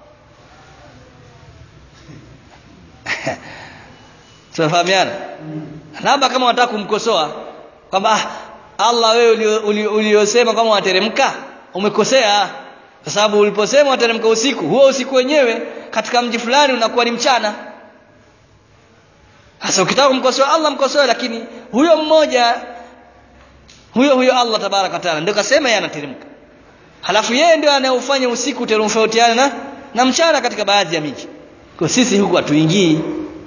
tunafahamiana labda kama wanataka kumkosoa kwamba ah, Allah wewe uliosema kwamba wateremka umekosea kwa sababu uliposema wateremka usiku huo usiku wenyewe katika mji fulani unakuwa ni mchana sasa ukitaka kumkosoa Allah mkosoe lakini huyo mmoja huyo huyo Allah tabaraka wa taala ndio kasema yeye anateremka halafu yeye ndio anayeufanya usiku utofautiana na, na mchana katika baadhi ya miji kwa sisi huku hatuingii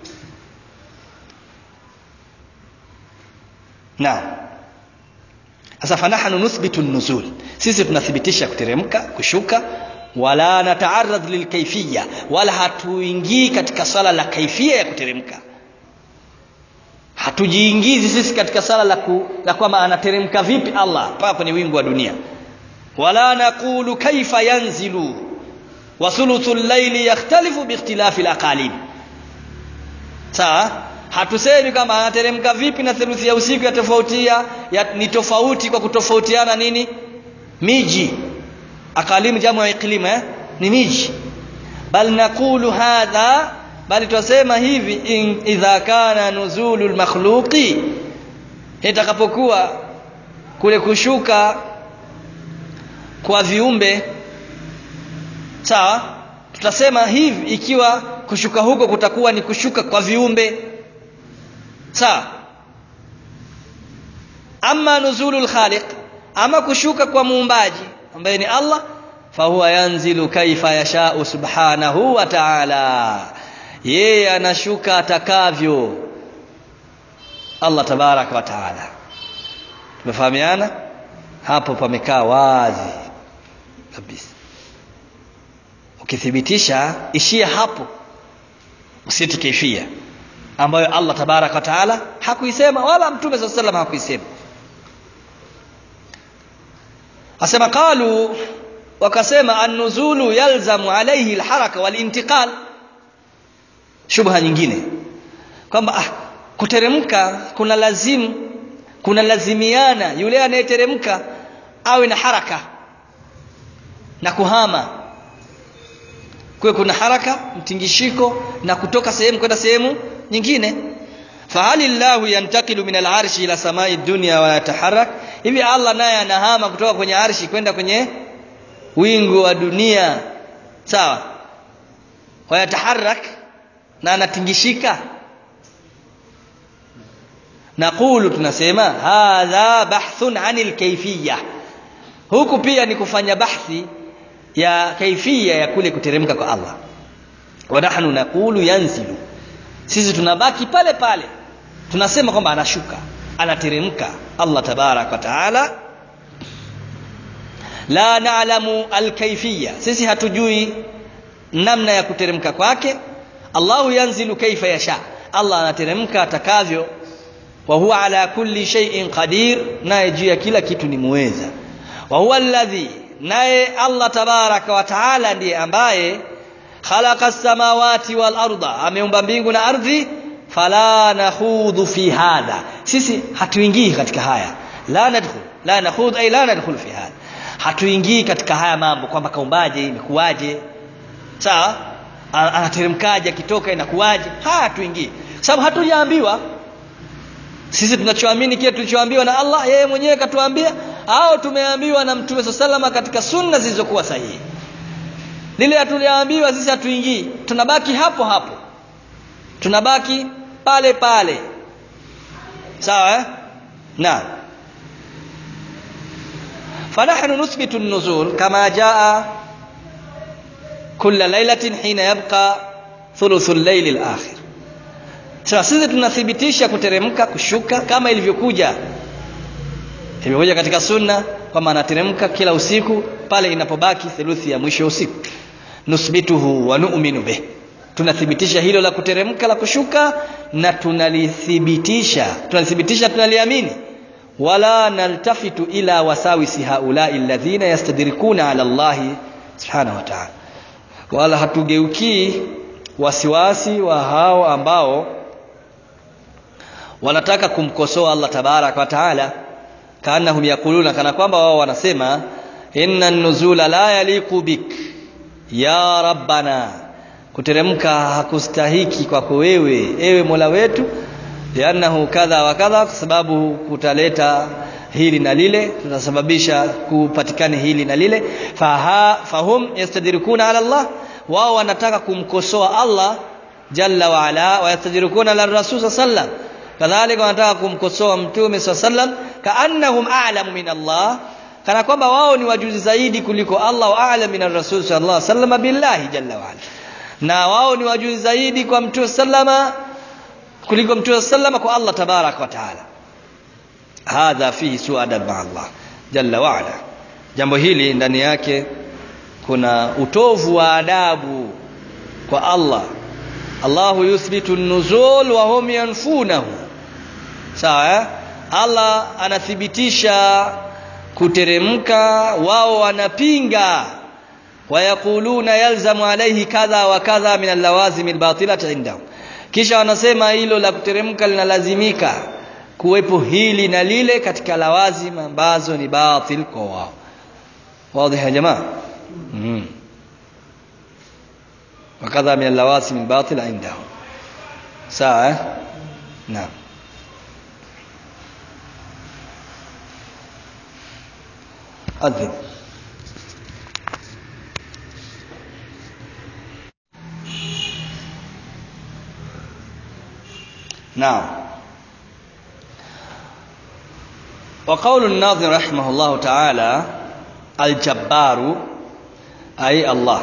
Naam. Sasa fanahnu nuthbitu nuzul. Sisi tunathibitisha kuteremka, kushuka wala nataaradh lilkaifiyya wala hatuingii katika sala la kaifia ya kuteremka. Hatujiingizi sisi katika sala la, ku, la kwamba anateremka vipi Allah mpaka kwenye wingu wa dunia. Wala naqulu kaifa yanzilu wa thuluthu al-layli yakhtalifu biikhtilafi al-aqalim. Sawa? hatusemi kama anateremka vipi na theluthi ya usiku ya tofautia ya, ni tofauti kwa kutofautiana nini miji akalimu jamu ya iklima eh? ni miji bal naqulu hadha bali twasema hivi in, idha kana nuzulu lmakhluqi itakapokuwa kule kushuka kwa viumbe sawa tutasema hivi ikiwa kushuka huko kutakuwa ni kushuka kwa viumbe sawa ama nuzulul khaliq ama kushuka kwa muumbaji ambaye ni Allah fahuwa yanzilu kaifa yashau subhanahu wa ta'ala yeye anashuka atakavyo Allah tabaraka wa ta'ala tumefahamiana hapo pamekaa wazi kabisa ukithibitisha ishia hapo usiti kaifia ambayo Allah tabaraka wa taala hakuisema wala mtume saa salam hakuisema asema qalu wakasema annuzulu yalzamu alaihi alharaka walintiqal shubha nyingine kwamba ah, kuteremka kuna lazimu kuna lazimiana yule anayeteremka awe na haraka na kuhama kuwe kuna haraka mtingishiko na kutoka sehemu kwenda sehemu nyingine fahali llahu yantakilu min alarshi ila samai dunya wa yataharak hivi allah naye anahama kutoka kwenye arshi kwenda kwenye wingu wa dunia sawa wayataharak na anatingishika naqulu tunasema hadha bahthun anil kayfiyya huku pia ni kufanya bahthi ya kaifia ya kule kuteremka kwa Allah wa nahnu naqulu yanzilu sisi tunabaki pale pale tunasema kwamba anashuka anateremka Allah tabarak wa taala la na'lamu alkayfiyya sisi hatujui namna ya kuteremka kwake Allahu yanzilu kaifa yasha Allah anateremka atakavyo wa huwa ala kulli shay'in qadir naye juu ya kila kitu ni muweza wa huwa alladhi naye Allah tabaraka wa taala ndiye ambaye khalaqa samawati wal arda ameumba mbingu na ardhi fala nakhudhu fi hadha sisi hatuingii katika haya la nadkhul la nakhudh ay la nadkhul fi hadha hatuingii katika haya mambo kwamba kaumbaje imekuwaje sawa anateremkaje akitoka inakuwaje haya hatuingii sababu hatujaambiwa sisi tunachoamini kile tulichoambiwa na Allah yeye mwenyewe katuambia au tumeambiwa na mtume salama katika sunna zilizokuwa sahihi lile hatuliambiwa sisi hatuingii tunabaki hapo hapo tunabaki pale pale sawa eh? na فنحن نثبت النزول كما جاء كل ليلة حين يبقى ثلث الليل الآخر sasa sisi tunathibitisha kuteremka kushuka kama ilivyokuja imekuja katika sunna kwamba anateremka kila usiku pale inapobaki theluthi ya mwisho usiku nusbituhu wa nu'minu bih tunathibitisha hilo la kuteremka la kushuka na tunalithibitisha tunalithibitisha tunaliamini wala naltafitu ila wasawisi haulai alladhina yastadrikuna ala Allahi subhanahu wa ta'ala wala hatugeukii wasiwasi wa hao ambao wanataka kumkosoa Allah tabarak wa taala kaanahum yakuluna kana kwamba wao wanasema inna nuzula la yaliqu bik ya rabbana kuteremka hakustahiki kwako wewe ewe Mola wetu liannahu kadha wa kadha kwa sababu kutaleta hili na lile tutasababisha kupatikane hili na lile faha fahum yastadirikuna ala Allah wao wanataka kumkosoa Allah jalla wa ala wa yastadirikuna ala rasul sallam kadhalika wanataka kumkosoa mtume sallam kaannahum a'lamu min Allah kana kwamba wao ni wajuzi zaidi kuliko Allah wa a'lamu min rasul sallallahu alaihi wasallam billahi jalla wa ala na wao ni wajuzi zaidi kwa mtume sallama kuliko mtume sallama kwa Allah tabarak wa taala hadha fihi su'adab ma Allah jalla wa ala jambo hili ndani yake kuna utovu wa adabu kwa Allah Allahu yuthbitu an-nuzul wa hum yanfunahu sawa eh? Allah anathibitisha kuteremka wao wanapinga wayakuluna yalzamu alayhi kadha wa kadha min al-lawazim al-batilati indahum kisha wanasema hilo la kuteremka linalazimika kuwepo hili na lile katika lawazim ambazo ni batil kwa wao wazi ya jamaa mm. wakadha min al-lawazim al-batila indahum sawa eh? naam adhib نعم وقول الناظم رحمه الله تعالى الجبار أي الله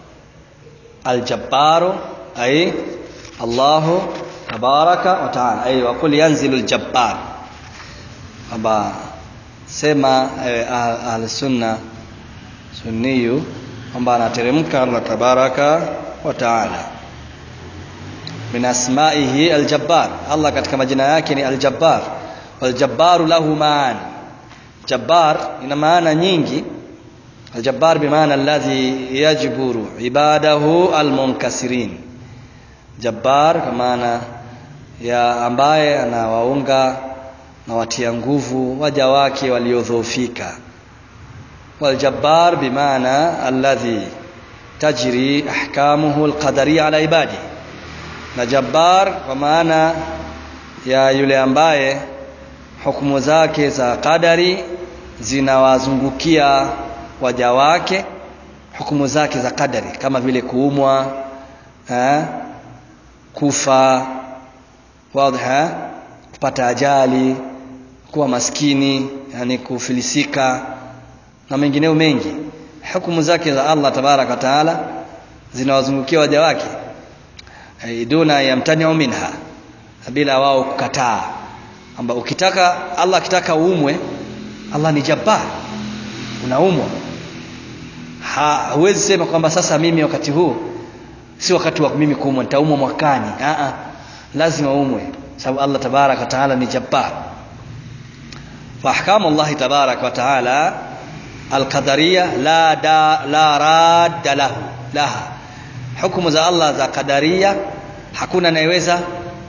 الجبار أي الله تبارك وتعالى أي وقل ينزل الجبار أبا سما أهل السنة سني kwamba anateremka Allah tabaraka wa taala min asmaihi aljabbar Allah katika majina yake ni aljabbar waljabbaru lahu maana jabbar ina maana nyingi aljabbar bimaana alladhi yajburu ibadahu almunkasirin jabbar kwa maana ya ambaye anawaunga na watia nguvu waja wake waliodhoofika waljabbar bimaana alladhi tajri ahkamuhu alqadariyya ala ibadihi na jabbar kwa maana ya yule ambaye hukumu zake za kadari zinawazungukia waja wake hukumu zake za kadari kama vile kuumwa eh, kufa wazi kupata ajali kuwa maskini yani kufilisika na mengineo mengi hukumu zake za Allah tabaraka wa taala zinawazungukia waja wake duna yamtaniu minha bila wao kukataa kwamba ukitaka Allah akitaka uumwe Allah ni jabbar unaumwa ha, huwezi sema kwamba sasa mimi wakati huu si wakati wa mimi kuumwa nitaumwa mwakani a a lazima uumwe sababu Allah tabaraka wa taala ni jabbar fa ahkamu Allah tabaraka wa taala alqadariyya la da, la radda lahu laha hukumu za Allah za kadaria hakuna anayeweza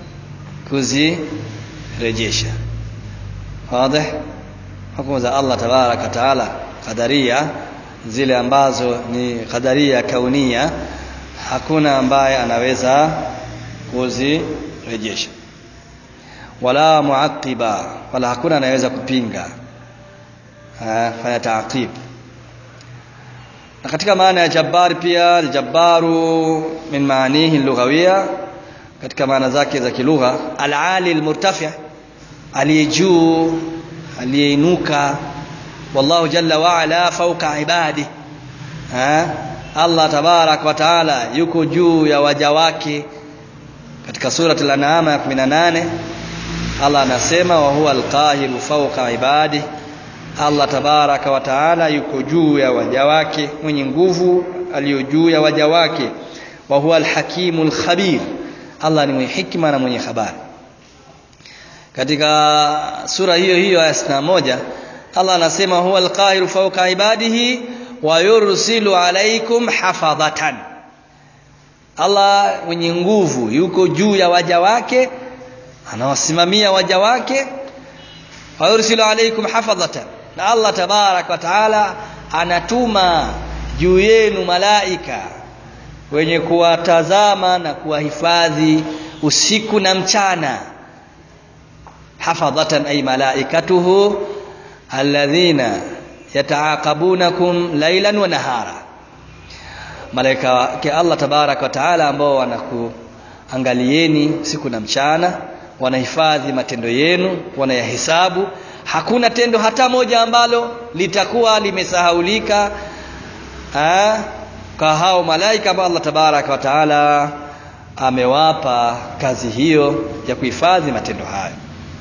kuzirejesha wazi hukumu za Allah tabaraka taala kadaria zile ambazo ni kadaria kaunia hakuna ambaye anaweza kuzirejesha wala muaqiba wala hakuna anayeweza kupinga fanya taaqib na katika maana ya jabbar pia aljabbaru min maanihi lughawiyya katika maana zake za kilugha alali almurtafi aliyejuu aliyeinuka wallahu jalla wa ala fawqa ibadi ha Allah tabarak wa taala yuko juu ya waja wake katika surati al-an'am ya 18 Allah anasema wa huwa alqahiru fawqa ibadi Allah tabaraka wa taala yuko juu ya waja wake mwenye nguvu aliyo juu ya waja wake wa huwa alhakimul khabir Allah ni mwenye hikma na mwenye habari katika sura hiyo hiyo aya moja Allah anasema huwa alqahiru fawqa ibadihi wa yursilu alaikum hafadhatan Allah mwenye nguvu yuko juu ya waja wake anawasimamia waja wake wa yursilu alaikum hafadhatan na Allah tabarak wa taala anatuma juu yenu malaika wenye kuwatazama na kuwahifadhi usiku na mchana hafadhatan ay malaikatuhu alladhina yataaqabunakum laylan wa nahara malaika wake Allah tabarak wa taala ambao wanakuangalieni siku na mchana wanahifadhi matendo yenu wanayahesabu hakuna tendo hata moja ambalo litakuwa limesahaulika kwa hao malaika ambao Allah tabarak wa taala amewapa kazi hiyo ya kuhifadhi matendo hayo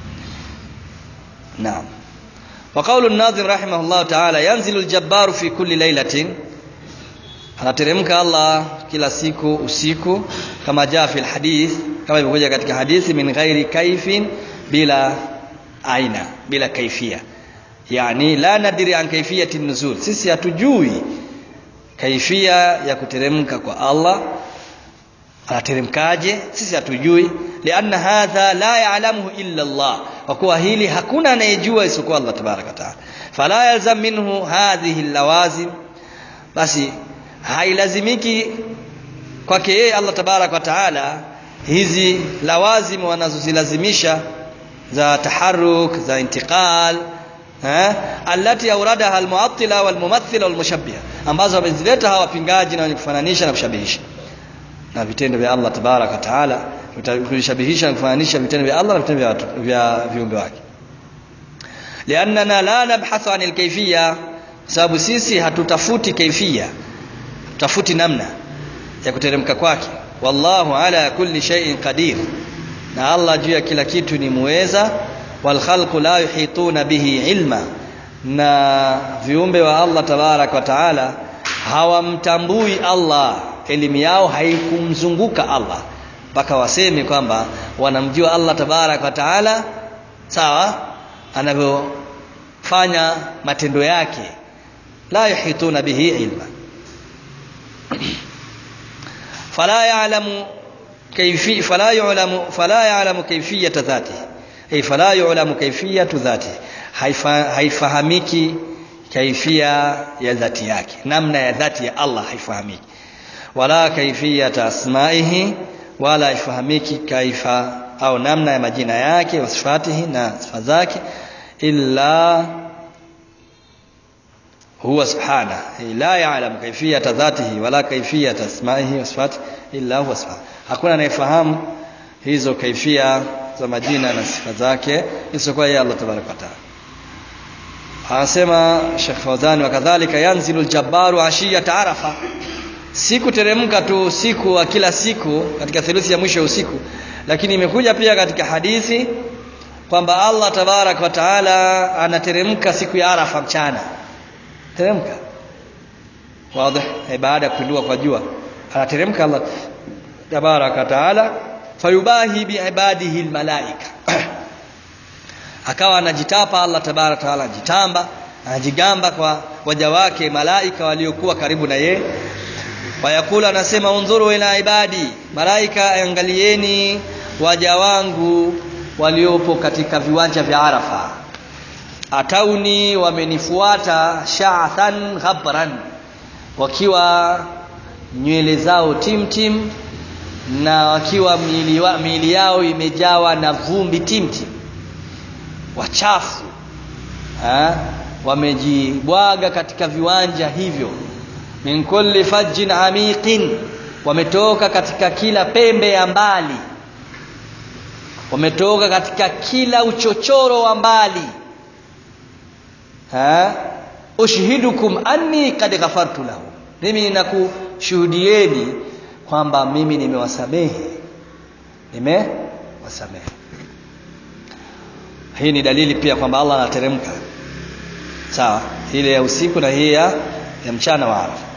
naam وقول الناظم رحمه الله تعالى ينزل الجبار في كل ليلة anateremka Allah kila siku usiku kama jaa fil hadith kama ilivyokuja katika hadithi min ghairi kaifin bila aina bila kaifia yani la nadiri an kaifiyati nuzul sisi hatujui kaifia ya kuteremka kwa Allah anateremkaje sisi hatujui lianna hadha la ya'lamuhu illa Allah kwa kuwa hili hakuna anayejua isipokuwa Allah tabaraka taala fala yalzam minhu hadhihi lawazim basi hailazimiki kwake yeye Allah tabaraka wa taala hizi lawazim wanazozilazimisha za taharruk za intiqal eh allati awradaha almu'attila walmumathila walmushabbiha ambazo wamezileta hawa wapingaji na wenye kufananisha na kushabihisha na vitendo vya Allah tabaraka wa taala kulishabihisha na kufananisha vitendo vya Allah na vitendo vya watu vya viumbe wake liannana la nabhathu anil kayfiyya sababu sisi hatutafuti kaifia tafuti namna ya kuteremka kwake wallahu ala kulli shay'in qadir na Allah juu ya kila kitu ni muweza wal khalqu la yuhituna bihi ilma na viumbe wa Allah tabarak wa taala hawamtambui Allah elimu yao haikumzunguka Allah mpaka waseme kwamba wanamjua Allah tabarak wa taala sawa anavyofanya matendo yake la yuhituna bihi ilma فلا يعلم كيفي فلا يعلم فلا يعلم كيفية ذاته أي فلا يعلم كيفية ذاته haifahamiki kaifia ya dhati yake namna ya dhati ya Allah haifahamiki wala kaifiyata asmaihi wala haifahamiki kaifa au namna ya majina yake wa sifatihi na sifa zake illa هو سبحانه لا يعلم كيفية ذاته ولا كيفية أسمائه وصفاته إلا هو سبحانه hakuna anayefahamu hizo kaifia za majina na sifa zake isipokuwa yeye Allah tabaraka taala anasema Sheikh Fawzan wakadhalika yanzilu aljabbaru ashiyata arafa siku teremka tu siku wa kila siku katika theluthi ya mwisho ya usiku lakini imekuja pia katika hadithi kwamba Allah tabarak wa taala anateremka siku ya arafa mchana teremka wazi baada ya kuindua kwa jua anateremka Allah tabaraka taala fayubahi biibadihi almalaika akawa anajitapa Allah tabaraka taala anajitamba anajigamba kwa waja wake malaika waliokuwa karibu na ye wayakula anasema unzuru ila ibadi malaika angalieni waja wangu waliopo katika viwanja vya Arafa atauni wamenifuata sha'than ghabran wakiwa nywele zao timtim na wakiwa miili, wa, miili yao imejawa na vumbi timtim wachafu ha? wamejibwaga katika viwanja hivyo min kulli fajjin amiqin wametoka katika kila pembe ya mbali wametoka katika kila uchochoro wa mbali ha ushhidukum anni qad ghafartu lahu mimi ninakushuhudieni kwamba mimi nimewasamehe nimewasamehe hii ni dalili pia kwamba Allah anateremka sawa ile ya usiku na hii ya ya mchana wa Arafa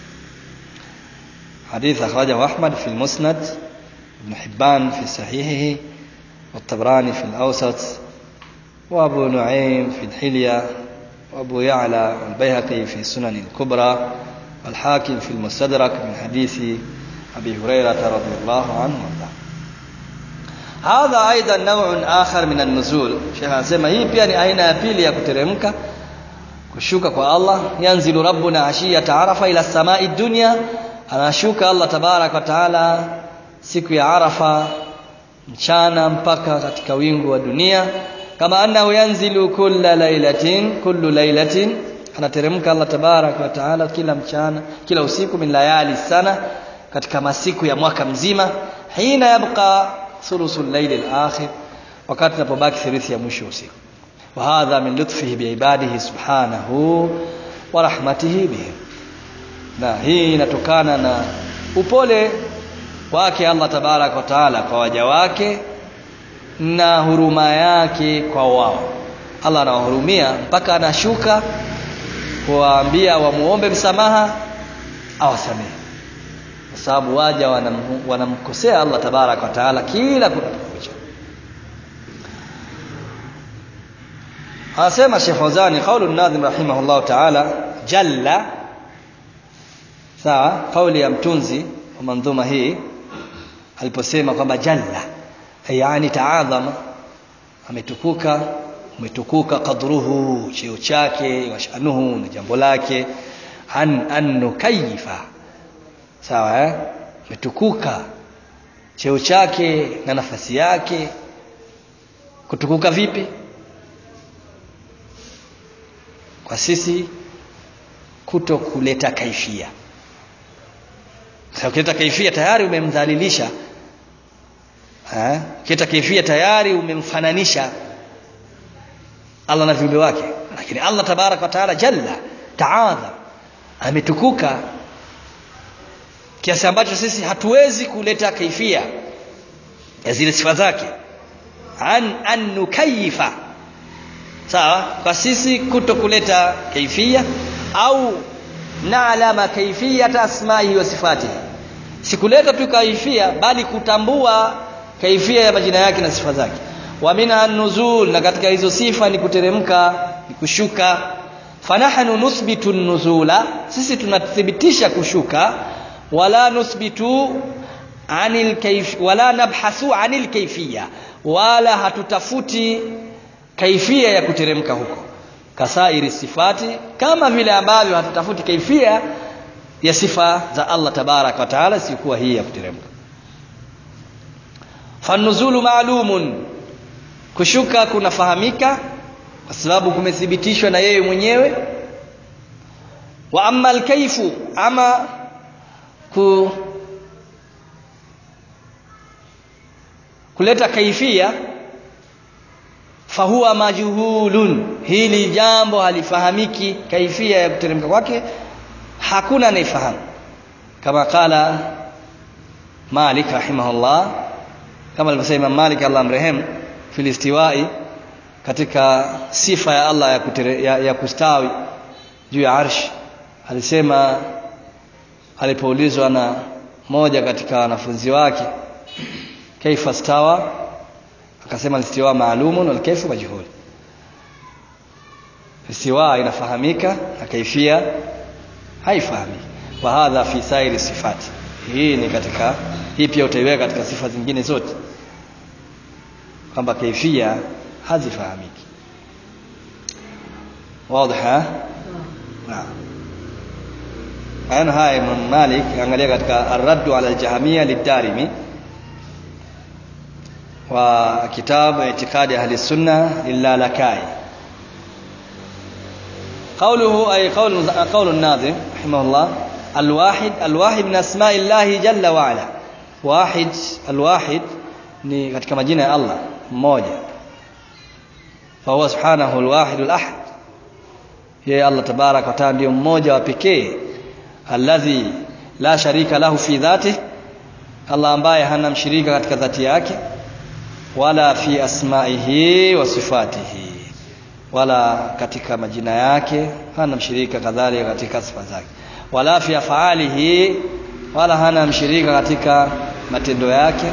حديث أخرجه أحمد في المسند ابن حبان في صحيحه والطبراني في الأوسط وأبو نعيم في الحلية وأبو يعلى والبيهقي في سنن الكبرى والحاكم في المستدرك من حديث أبي هريرة رضي الله عنه وارضاه hadha aidha naw'un akhar min an-nuzul Sheikh anasema hii pia ni aina ya pili ya kuteremka kushuka kwa Allah yanzilu rabbuna ashiyata arafa ila samai dunya anashuka Allah tabarak wa taala siku ya arafa mchana mpaka katika wingu wa dunia kama annahu yanzilu kulla lailatin kullu lailatin anateremka Allah tabarak wa taala kila mchana kila usiku min layali sana katika masiku ya mwaka mzima hina yabqa thuluthul layl al-akhir wakati napobaki thuluthi ya mwisho usiku wa hadha min lutfihi bi ibadihi subhanahu wa rahmatihi bihim na hii inatokana na upole wake Allah tabarak wa taala kwa waja wake na huruma yake kwa wao Allah anawahurumia mpaka anashuka kuwaambia wamuombe msamaha awasamehe kwa sababu waja wanam, wanamkosea Allah tabarak wa taala kila kunapokucha anasema Sheikh Fawzani qaulu an-nadhim rahimahullah taala jalla sawa kauli ya mtunzi wa mandhuma hii aliposema kwamba jalla yani taadhama ametukuka umetukuka qadruhu cheo chake washanuhu na jambo lake an an kaifa sawa eh umetukuka cheo chake na nafasi yake kutukuka vipi kwa sisi kuto kuleta kaifia sasa ukileta kaifia tayari umemdhalilisha eh ukileta kaifia tayari umemfananisha Allah na viumbe wake lakini Allah tabarak wa taala jalla taadha ametukuka kiasi ambacho sisi hatuwezi kuleta kaifia ya zile sifa zake an an nukayifa sawa kwa sisi kuto kuleta kaifia au naalama kaifiyata asma'ihi wa sifatihi sikuleta tu kaifia bali kutambua kaifia ya majina yake na sifa zake wa minha nuzul na katika hizo sifa ni kuteremka ni kushuka fanahnu nuthbitu nuzula sisi tunathibitisha kushuka wala nuthbitu anil kayf wala nabhasu anil kayfiyya wala hatutafuti kaifia ya kuteremka huko kasairi sifati kama vile ambavyo hatutafuti kaifia ya sifa za Allah tabarak wa taala sikuwa hii ya kuteremka fanuzulu maalumun kushuka kunafahamika kwa sababu kumethibitishwa na yeye mwenyewe wa amma alkaifu ama ku kuleta kaifia fahuwa majhulun hili jambo halifahamiki kaifia ya kuteremka kwake hakuna anayefahamu kama kala Malik rahimahullah kama alivyosema Malik Allah mrehemu fil istiwai katika sifa ya Allah ya, kutere, ya, ya kustawi juu ya arsh alisema alipoulizwa na moja katika wanafunzi wake kaifa stawa akasema istiwa maalumun wal kaifu majhul istiwa inafahamika na kaifia haifahamiki wa hadha fi sairi sifati hii ni katika hii pia utaiweka katika sifa zingine zote kwamba kaifia hazifahamiki wazi naam Aya haya Imam Malik angalia katika Ar-Radd ala al-Jahmiyya lid-Darimi wa kitabu I'tiqadi Ahli Sunna lil-Lalakai قوله أي قول قول الناظم رحمه الله الواحد الواحد من أسماء الله جل وعلا واحد الواحد ni katika majina ya Allah mmoja فهو سبحانه الواحد الأحد yeye Allah tabarak wa taala ndio mmoja wa pekee alladhi la sharika lahu fi dhati Allah ambaye hana mshirika katika dhati yake wala fi asmaihi wa sifatihi wala katika majina yake hana mshirika kadhalika katika sifa zake wala fi afaalihi wala hana mshirika katika matendo yake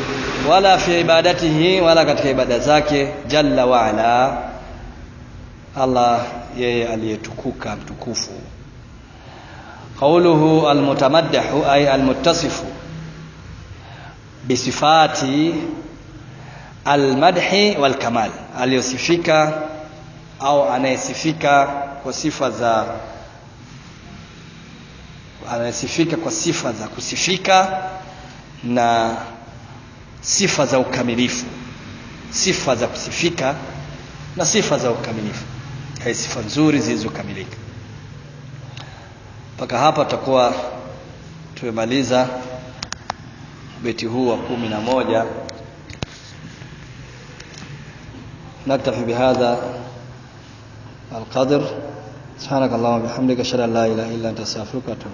wala fi ibadatihi wala katika ibada zake jalla wa ala Allah yeye aliyetukuka mtukufu قوله المتمدح أي المتصف بصفات المدح والكمال aliyosifika au anayesifika kwa sifa za anayesifika kwa sifa za kusifika na sifa za ukamilifu sifa za kusifika na sifa za ukamilifu hai sifa nzuri zilizokamilika mpaka hapa tutakuwa tumemaliza beti huu wa kumi na moja نكتفي بهذا القدر سبحانك اللهم وبحمدك اشهد ان لا اله الا انت استغفرك واتوب